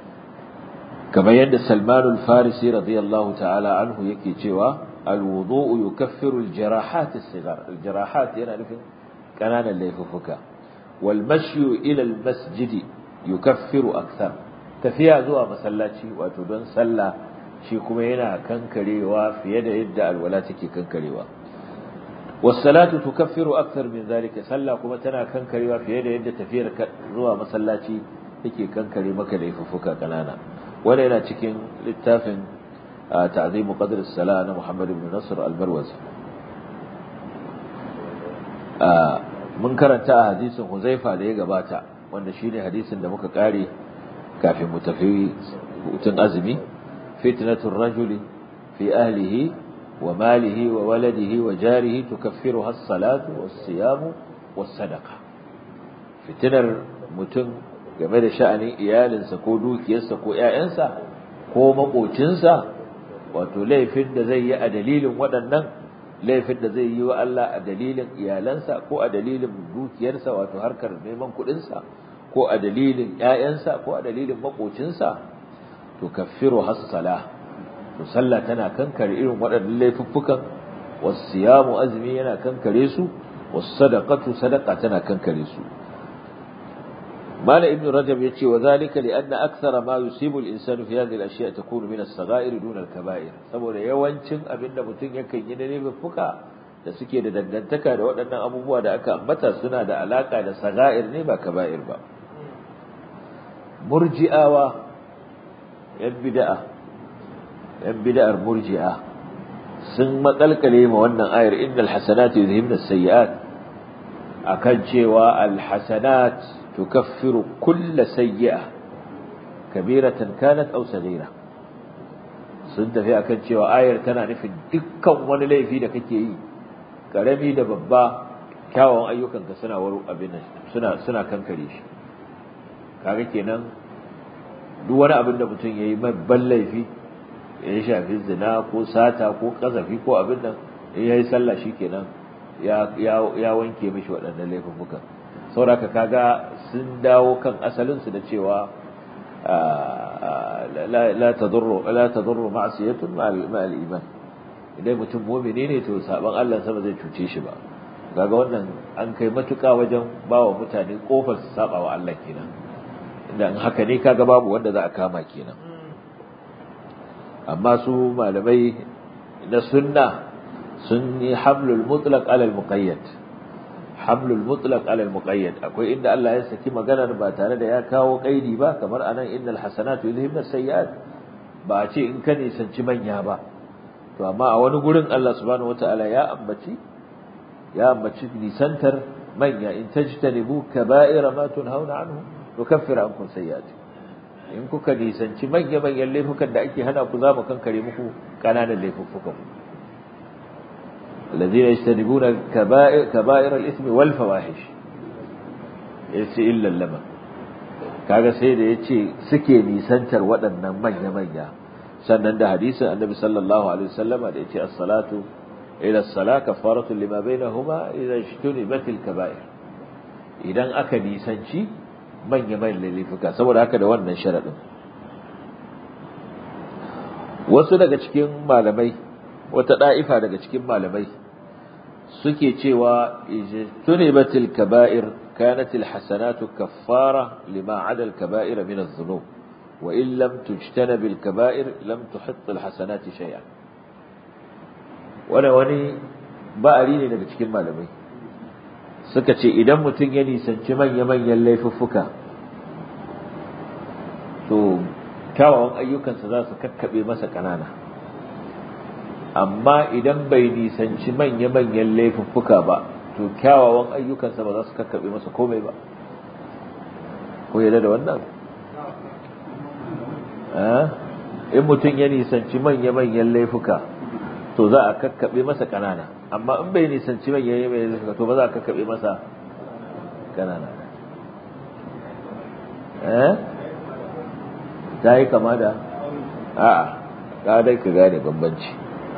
kamar yadda Salman al-Farisi radiyallahu ta'ala anhu yake cewa al-wudu'u yukaffiru al-jarahat as-sighar al-jarahat yana nufin kananan laifuka wal mashyu ila al-masjid yukaffiru akthar tafiya zuwa masallaci wato don sallah shi kuma yana kankarewa fiye da yadda alwala take kankarewa was-salatu tukaffiru akthar min zalika sallah kuma tana kankarewa fiye da yadda tafiyar zuwa masallaci take kankare maka laifuka kanana wanda yana cikin littafin ta'zimu qadr as-sala na Muhammad ibn Nasr al-Barwazi mun karanta a hadisin Huzaifa da ya gabata wanda shine hadisin da muka kare kafin mu tafi hutun azumi fitnatur rajuli fi ahlihi wa malihi wa waladihi wa jarihi tukaffiruha as-salatu was-siyamu was-sadaqa fitnar mutum game da sha'anin iyalinsa ko dukiyarsa ko ƴaƴansa ko makocinsa wato laifin da zai yi a dalilin waɗannan laifin da zai yi wa Allah a dalilin iyalansa ko a dalilin dukiyarsa wato harkar neman kuɗinsa ko a dalilin ƴaƴansa ko a dalilin makocinsa to kaffiru hassala to sallah tana kankare irin waɗannan laifuffukan wasu siyamu azumi yana kankare su wasu sadaqatu sadaqa tana kankare su مال ابن رجب يتي وذلك لأن أكثر ما يصيب الإنسان في هذه الأشياء تكون من الصغائر دون الكبائر saboda yawancin abin da mutum yakan yi na neman fuka da suke da dangantaka da waɗannan abubuwa da aka ambata suna da alaka da saga'ir ne ba kaba'ir ba murji'awa yan bid'a yan bid'ar murji'a sun makalkale ma wannan ayar innal hasanatu yuzhibna as-sayyi'at akan cewa al-hasanat تكفر كل سيئة كبيرة كانت أو صغيرة sun tafi akan cewa ayar tana nufin dukkan wani laifi da kake yi karami da babba kyawun ayyukanka suna waru abin suna suna kankare shi kaga kenan duk wani abin da mutum yayi babban laifi ya shafi zina ko sata ko kazafi ko abin nan in yayi sallah shikenan ya ya wanke mishi waɗannan laifukan saboda kaga sun dawo kan asalin su da cewa la tadurru la tadurru ma'siyatun ma'al iman idan mutum mu'mini ne to saban Allah sama zai cuce shi ba kaga wannan an kai matuƙa wajen bawa mutane kofar su saba wa Allah kenan idan haka ne kaga babu wanda za a kama kenan amma su malamai na sunna sun yi hamlul mutlaq ala al muqayyad hamlul mutlaq ala al muqayyad akwai inda Allah ya saki maganar ba tare da ya kawo kaidi ba kamar anan innal hasanatu yuzhibna sayyi'at ba a ce in ka nisanci manya ba to amma a wani gurin Allah subhanahu wataala ya ambaci ya ambaci nisantar manya in tajtanibu kaba'ira ma tunhauna anhu nukaffir ankum sayyi'ati in kuka nisanci manya manyan laifukan da ake hana ku za mu kankare muku kananan laifukan ku الذين يجتنبون كبائر, كبائر الإثم والفواحش yace illa lama kaga sai da yace suke nisantar waɗannan manya manya sannan da hadisin annabi sallallahu alaihi wasallam da yace as-salatu ila as-salah kafaratu lima bainahuma idza ijtunibat al-kaba'ir idan aka nisanci manya manyan laifuka saboda haka da wannan sharadin wasu daga cikin malamai wata da'ifa daga cikin malamai suke cewa ijtunibatil kaba'ir kanat alhasanatu kaffara lima 'ada alkaba'ir min adh-dhunub wa in lam tujtanab alkaba'ir lam tuhitt alhasanati shay'an wani wani ba'ari ne daga cikin malamai suka ce idan mutum ya nisanci manya-manyan laifuffuka to kyawawan ayyukansa za su kakkaɓe masa ƙanana amma idan bai nisanci manya-manyan laifuffuka ba to kyawawan ayyukansa ba za su kakkaɓe masa komai ba ko yadda da wannan in mutum ya nisanci manya-manyan laifuka to za a kakkaɓe masa ƙanana amma in bai nisanci manya-manyan laifuka to ba za a kakkaɓe masa ƙanana ta yi kama da a'a ka dai ka gane bambanci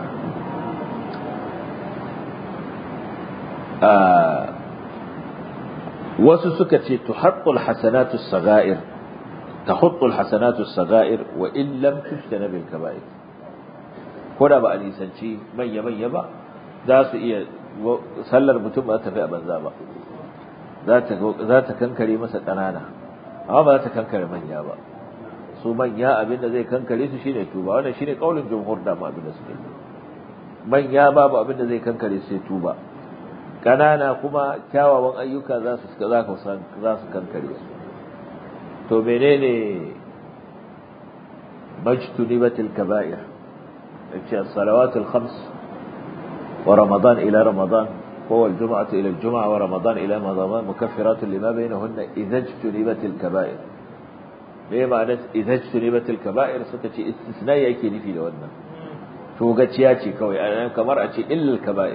wasu suka ce tuhaqqul hasanatu as-sagha'ir tahuttul hasanatu as-sagha'ir wa in lam tushtana bil kaba'ir ko da ba a nisanci manya manya ba za su iya sallar mutum ba ta fi a banza ba za ta za ta kankare masa ƙanana amma ba za ta kankare manya ba su manya abinda zai kankare su shine tuba wannan shine kaulin jumhur da ma abinda suke manya babu abinda zai kankare su sai tuba kanana kuma kyawawan ayyuka za su za ka san za su kankare su to menene majtunibatil kaba'ir yace as-salawatul khams wa ramadan ila ramadan هو الجمعة إلى الجمعة ورمضان إلى رمضان مكفرات لما بينهن إذا اجتنبت الكبائر me ma'anar idan tunibatul kaba'ir suka ce istisna yake nufi da wannan to gaciya ce kawai kamar a ce illal kaba'ir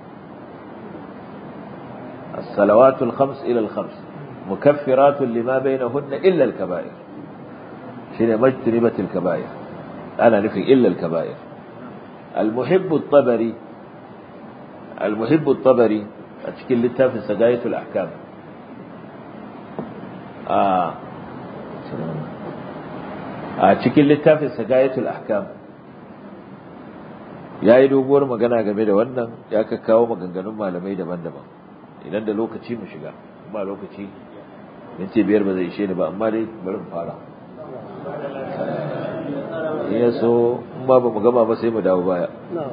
as-salawatul khams ila al-khams mukaffiratun lima bainahunna illa al-kaba'ir shine majtunibatul kaba'ir ana nufin illa al-kaba'ir al-muhibb at-tabari al-muhibb at-tabari a cikin littafin sagayatul ahkam a a cikin littafin sagayatul ahkam ya yi doguwar magana game da wannan ya ka kawo maganganun malamai daban-daban idan da lokaci mu shiga ba lokaci minti biyar ba zai ishe ni ba amma dai bari mu fara ya so in ba ba mu gama ba sai mu dawo baya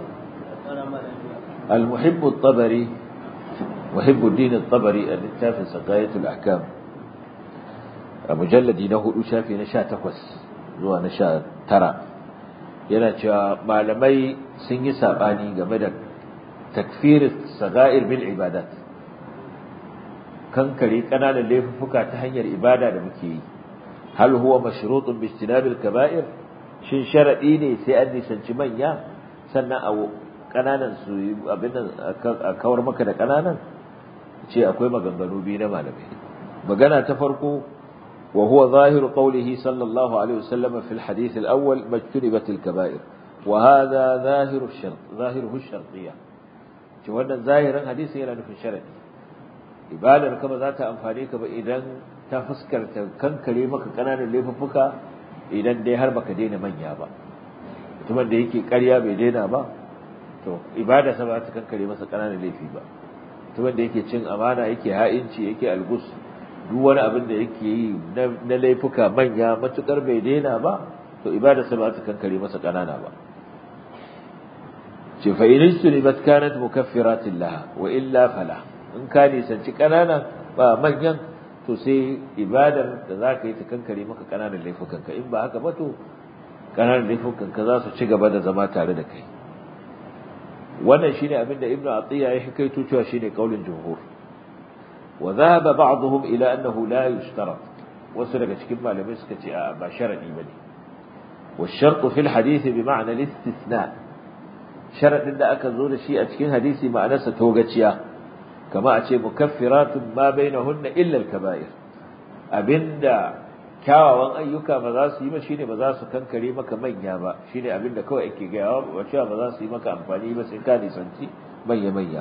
المحب الطبري محب الدين الطبري الكتاب سقاية الأحكام mujalladi na hudu shafi na sha takwas zuwa na sha tara yana cewa malamai sun yi saɓani game da takfirin saga'ir bil ibadat kankare ƙananan laifuffuka ta hanyar ibada da muke yi hal huwa mashrutun bi istinabil kaba'ir shin sharadi ne sai an nisanci manya sannan a ƙananan su abin a kawar maka da ƙananan ce akwai maganganu biyu na malamai magana ta farko وهو ظاهر قوله صلى الله عليه وسلم في الحديث الأول ما اجتنبت الكبائر وهذا ظاهر الشرط ظاهره الشرطية wannan zahirin hadisi yana nufin sharadi ibadar ka ba za ta amfane ka ba idan ta fuskarta kankare maka kananan laifuffuka idan dai har baka daina manya ba mutumin da yake ƙarya bai daina ba to ibada sa ba ta kankare masa kananan laifi ba mutumin da yake cin amana yake ha'inci yake algus duk wani abin da yake yi na laifuka manya matukar bai daina ba to ibada sa ba ta kankare masa kanana ba ce fa in istunibat kanat mukaffiratin laha wa illa fala in ka nisanci kanana ba manyan to sai ibadar da za ka yi ta kankare maka kananan laifukanka in ba haka ba to kananan laifukanka za su ci gaba da zama tare da kai wannan shine abin da ibnu atiya ya hikaito cewa shine kaulin jumhur wa dhahaba ba'dhum ila annahu la yushtarat wasu daga cikin malamai suka ce a ba sharadi bane wa shartu fil hadith bi ma'na al-istithna sharadin da aka zo da shi a cikin hadisi ma'anarsa togaciya kama a ce mukaffiratun ma bainahunna illa al-kaba'ir abinda kyawawan ayyuka ba za su yi ba shine ba za su kankare maka manya ba shine abinda kawai ake gaya wa cewa ba za su yi maka amfani ba sai ka nisanci manya manya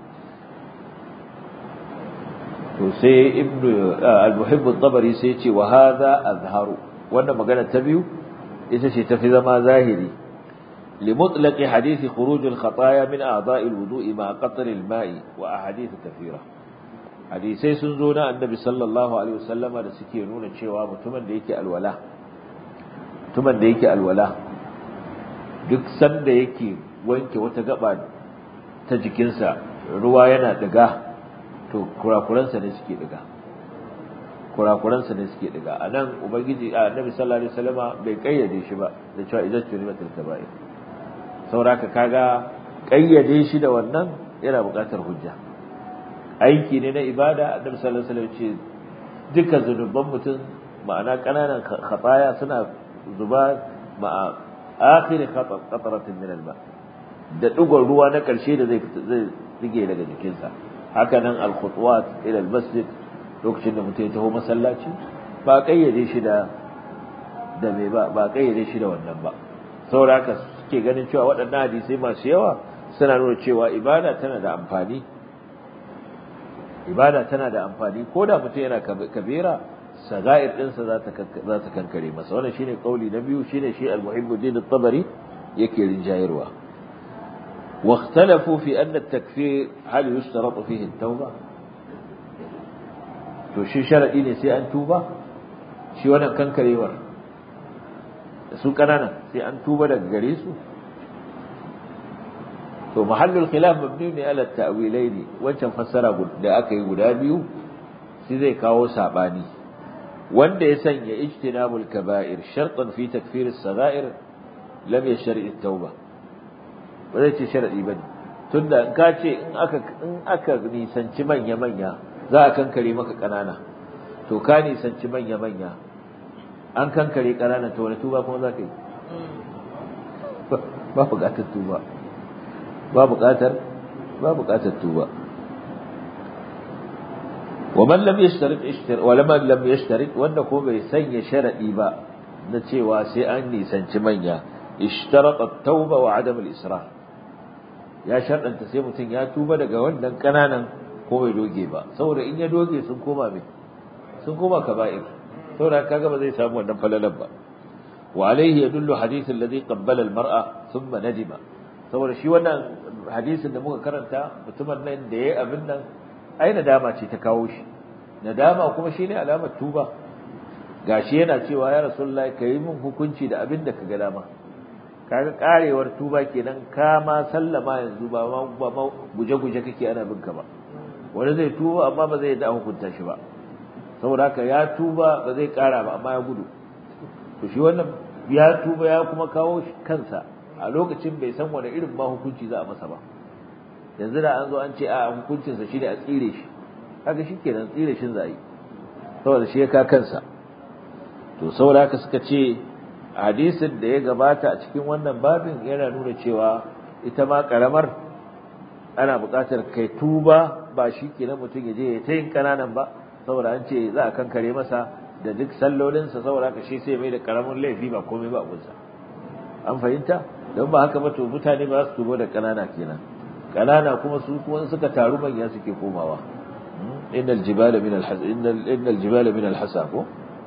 to sai ibnu al-muhibb at-tabari sai ce wa hadha azharu wannan magana ta biyu ita ce tafi zama zahiri لمطلق حديث خروج الخطايا من أعضاء الوضوء مع قطر الماء وأحاديث كثيرة hadisai sun zo na annabi sallallahu alaihi wasallama da suke nuna cewa mutumin da yake alwala mutumin da yake alwala duk sanda yake wanke wata gaba ta jikinsa ruwa yana diga to kurakuransa ne suke diga kurakuransa ne suke diga anan ubangiji annabi sallallahu alaihi wasallama bai kayyade shi ba da cewa idan tunimatul kaba'ir sauraka kaga kayyade shi da wannan yana buƙatar hujja aiki ne na ibada annabi sallallahu alaihi wasallam ce duka zunuban mutum ma'ana kananan khataya suna zuba ma'a akhir qatratin min alma da dugon ruwa na karshe da zai zai dige daga jikinsa haka nan al-khutwat ila al-masjid lokacin da mutum ya taho masallaci ba kayyade shi da da me ba ba kayyade shi da wannan ba saboda haka suke ganin cewa waɗannan hadisai masu yawa suna nuna cewa ibada tana da amfani ibada tana da amfani ko da mutum yana kabira sagair ɗinsa za ta kankare masa wannan shine kauli na biyu shine shi al-muhibbuddin at-tabari yake rinjayarwa واختلفوا في أن التكفير هل يشترط فيه التوبة to shi sharadi ne sai an tuba shi wannan kankarewar su kananan sai an tuba daga gare su to mahallul khilaf mabni ne ala ta'wilaini wancan fassara da aka yi guda biyu shi zai kawo sabani wanda ya sanya ijtinabul kaba'ir shartan fi takfir as-sagha'ir lam yashri at-tauba ba zai ce sharadi bane tunda in ka ce in aka in aka nisanci manya manya za a kankare maka kanana to ka nisanci manya manya an kankare kanana to wani tuba kuma za ka yi ba buƙatar tuba ba buƙatar ba buƙatar tuba ومن لم يشترط اشتر ولمن لم يشترط wanda ko bai sanya sharadi ba na cewa sai an nisanci manya ishtarata at-tauba wa adam al-israr ya sharɗanta sai mutum ya tuba daga wannan kananan ko bai doge ba saboda in ya doge sun koma me sun koma kaba'ir saboda kaga ba zai samu wannan falalan ba wa alaihi yadullu hadith alladhi qabbala al-mar'a thumma nadima saboda shi wannan hadisin da muka karanta mutumin nan da yayi abin nan ai nadama ce ta kawo shi nadama kuma shine alamar tuba gashi yana cewa ya rasulullahi kai min hukunci da abin da kaga dama kaga karewar tuba kenan ka ma sallama yanzu ba ma ba ma guje-guje kake ana bin ka ba wani zai tuba amma ba zai da hukunta shi ba saboda haka ya tuba ba zai kara ba amma ya gudu to shi wannan ya tuba ya kuma kawo kansa a lokacin bai san wani irin ma hukunci za a masa ba yanzu da an zo an ce a hukuncinsa shi ne a tsire shi haka shi kenan tsire shin za a yi saboda shi ya ka kansa to saboda haka suka ce hadisin da ya gabata a cikin wannan babin yana nuna cewa ita ma karamar ana buƙatar kai tuba ba shi kenan mutum ya je ya ta yin ƙananan ba saboda an ce za a kankare masa da duk sallolinsa saboda haka shi sai mai da karamin laifi ba komai ba abunsa an fahimta don ba haka ba to mutane ba su tubo da kanana kenan kanana kuma su kuma suka taru manya suke komawa innal jibala min al-hasa innal jibala min al-hasa ko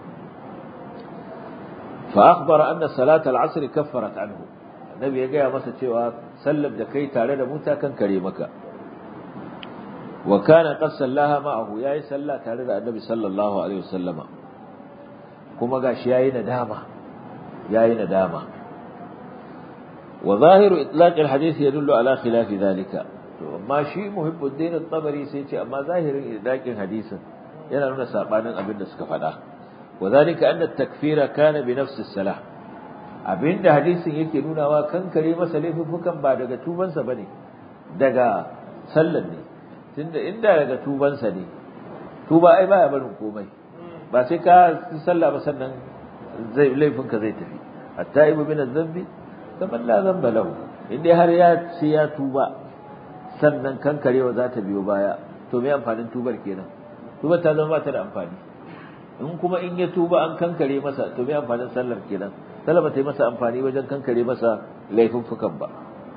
fa akhbara anna salat al-asr kaffarat anhu annabi ya gaya masa cewa sallar da kai tare da muta kan kare maka wa kana qad sallaha ma'ahu yayi sallah tare da annabi sallallahu alaihi wasallama kuma gashi yayi nadama yayi nadama wa zahiru itlaq alhadith yadullu ala khilaf dhalika to amma shi muhibbuddin at-tabari sai ce amma zahirin itlaqin hadisin yana nuna sabanin abin da suka faɗa wa zalika anna at-takfira kana bi nafsi as-salah abinda hadisin yake nunawa kankare masa laifukan ba daga tubansa bane daga sallan ne tunda inda daga tubansa ne tuba ai baya barin komai ba sai ka sallah ba sannan zai laifinka zai tafi at-taibu min adh-dhanbi kaman la dhanba lahu inda har ya ce ya tuba sannan kankarewa za ta biyo baya to me amfanin tubar kenan tubar ta zama ba ta da amfani in kuma in ya tuba an kankare masa to me amfanin sallar kenan sallar ba ta yi masa amfani wajen kankare masa laifuffukan ba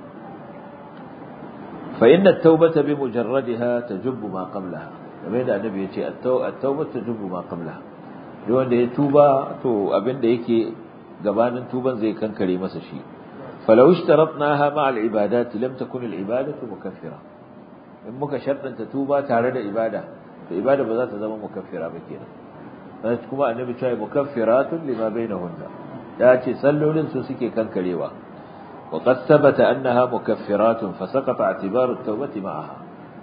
fa inna at-taubata bi mujarradiha tajubbu ma qablaha kamar da annabi ya ce at-taubatu tajubbu ma qablaha duk wanda ya tuba to abinda yake gabanin tuban zai kankare masa shi falau ishtaratnaha ma al-ibadat lam takun al-ibadatu mukaffira in muka shartanta tuba tare da ibada to ibada ba za ta zama mukaffira ba kenan kuma annabi cewa mukaffiratun lima bainahunna ya ce sallolin su suke kankarewa wa qad thabata annaha mukaffiratun fa saqata i'tibaru at-tawbati ma'aha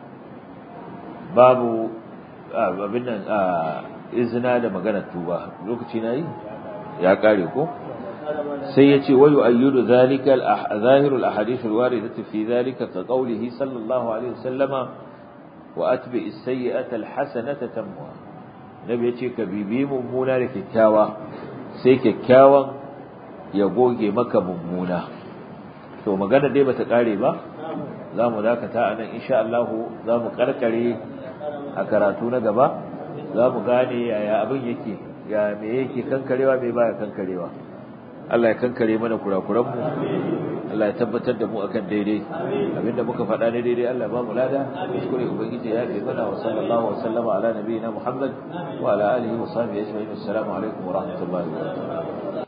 babu abin nan izina da maganar tuba lokaci nayi ya kare ko sai yace wayu ayyudu zalika al-zahiru al-ahadith al-waridatu fi zalika ka qawlihi sallallahu alaihi wasallama wa atbi as-sayyi'ata al-hasanata tamwa nabi yace ka bibi mummuna da kyakkyawa sai kyakkyawan ya goge maka mummuna to magana dai bata kare ba za mu dakata anan insha Allah za mu karkare a karatu na gaba za mu gane yaya abin yake ya me yake kankarewa me baya kankarewa Allah ya kankare mana kurakuran mu Allah ya tabbatar da mu akan daidai abinda muka faɗa ne daidai Allah ba mu lada kuskure ubangiji ya yi mana wa sallallahu wa sallama ala nabiyina Muhammad wa ala alihi wa sahbihi ajma'in assalamu alaikum wa rahmatullahi wa barakatuh